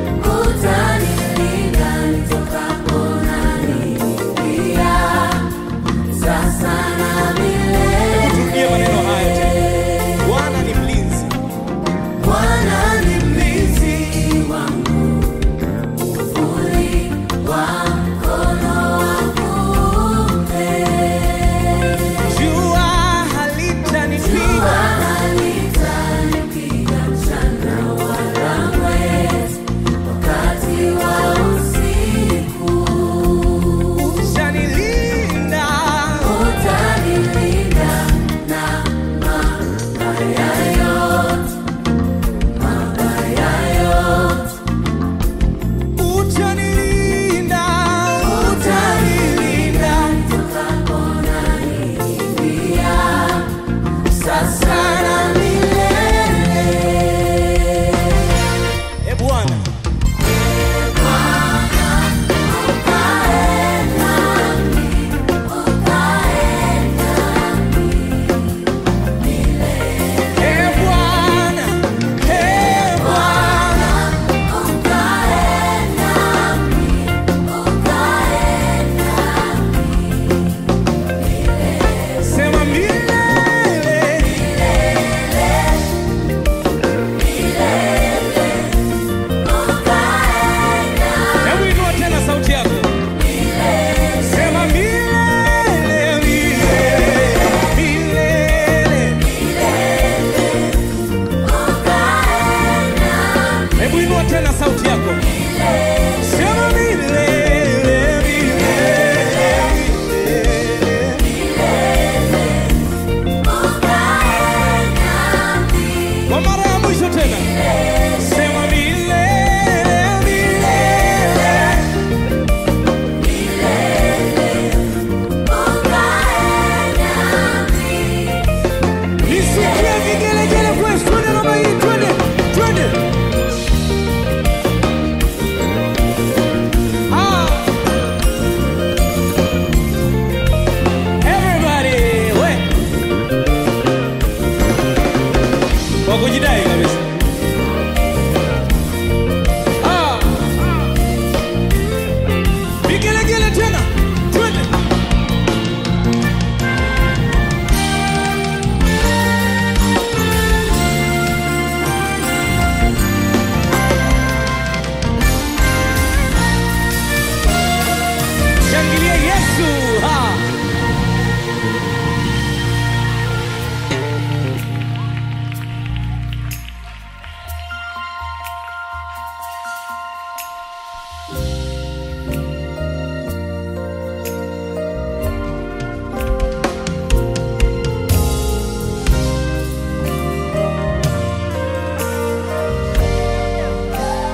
Hebu turudie maneno hayo tena bwana ni mlinzi jua halitanipiga utanilinda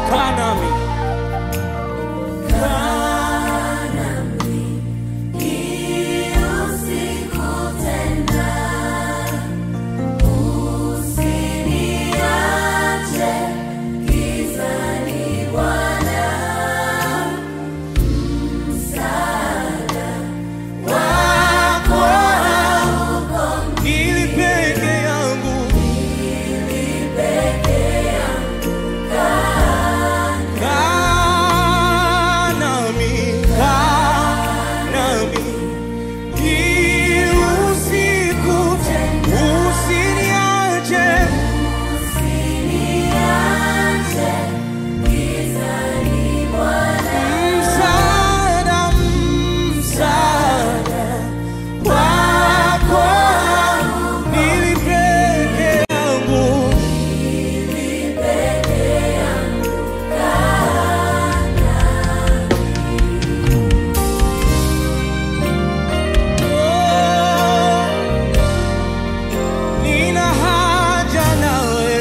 kaa nami ili peke yangu kaa nami kaa nami ili usiku usiniache msaada msaada wako nili peke yangu nina haja nawe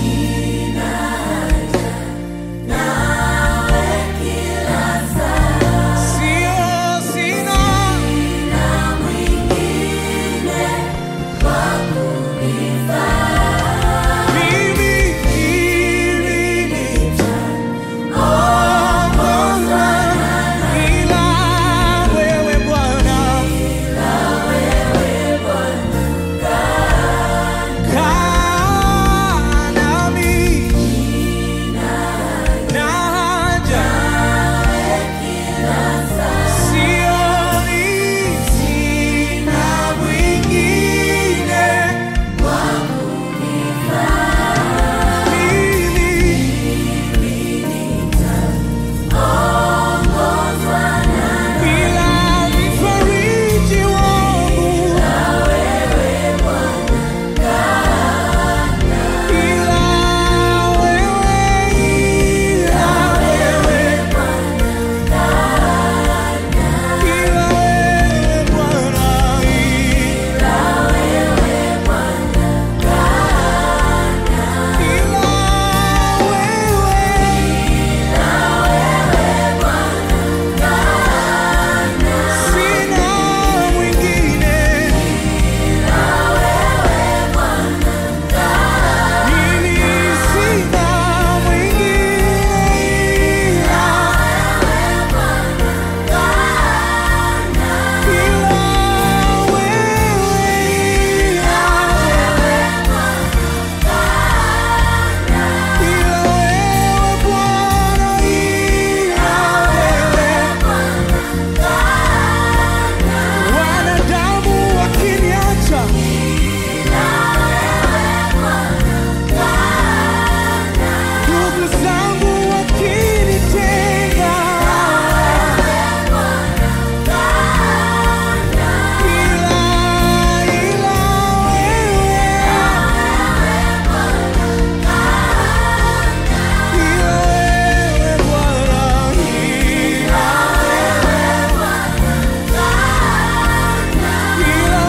sio sina mimi ili nitaongozwa ila wewe Bwana kaa nami na haja sioni sina mwingine mimi bila mfariji wangu ila wewe ila wewe ila wewe Bwana ila wewe sina mwingine mimi sina mwingine ila ila wewe ila ila wewe Bwana ila wewe wanadamu wakiniacha ndugu zangu wakinitenga ila ila wewe ila wewe Bwana ila ila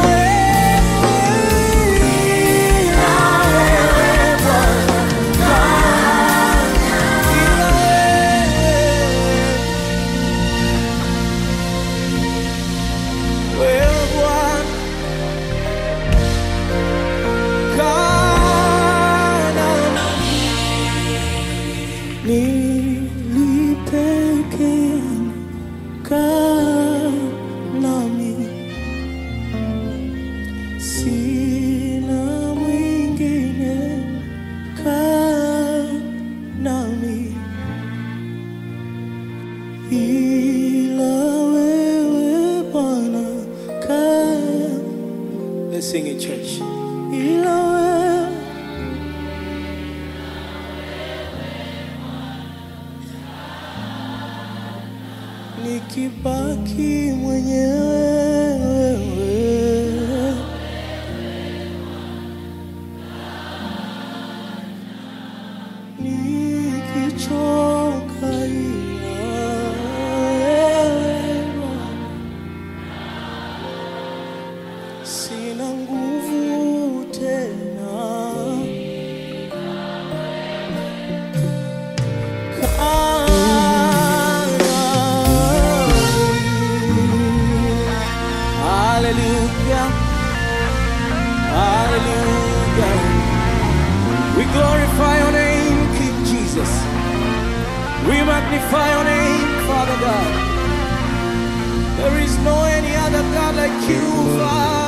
wewe ila wewe Bwana wewe Bwana kana nilipeke kaa nami sina mwingine kaa nami ila wewe Bwana kaa Let's sing it church ila wewe nikibaki mwenyewe nikichoka ila wewe Bwana. sina nguvu tena We magnify your name, Father God. There is no any other God like you, Father.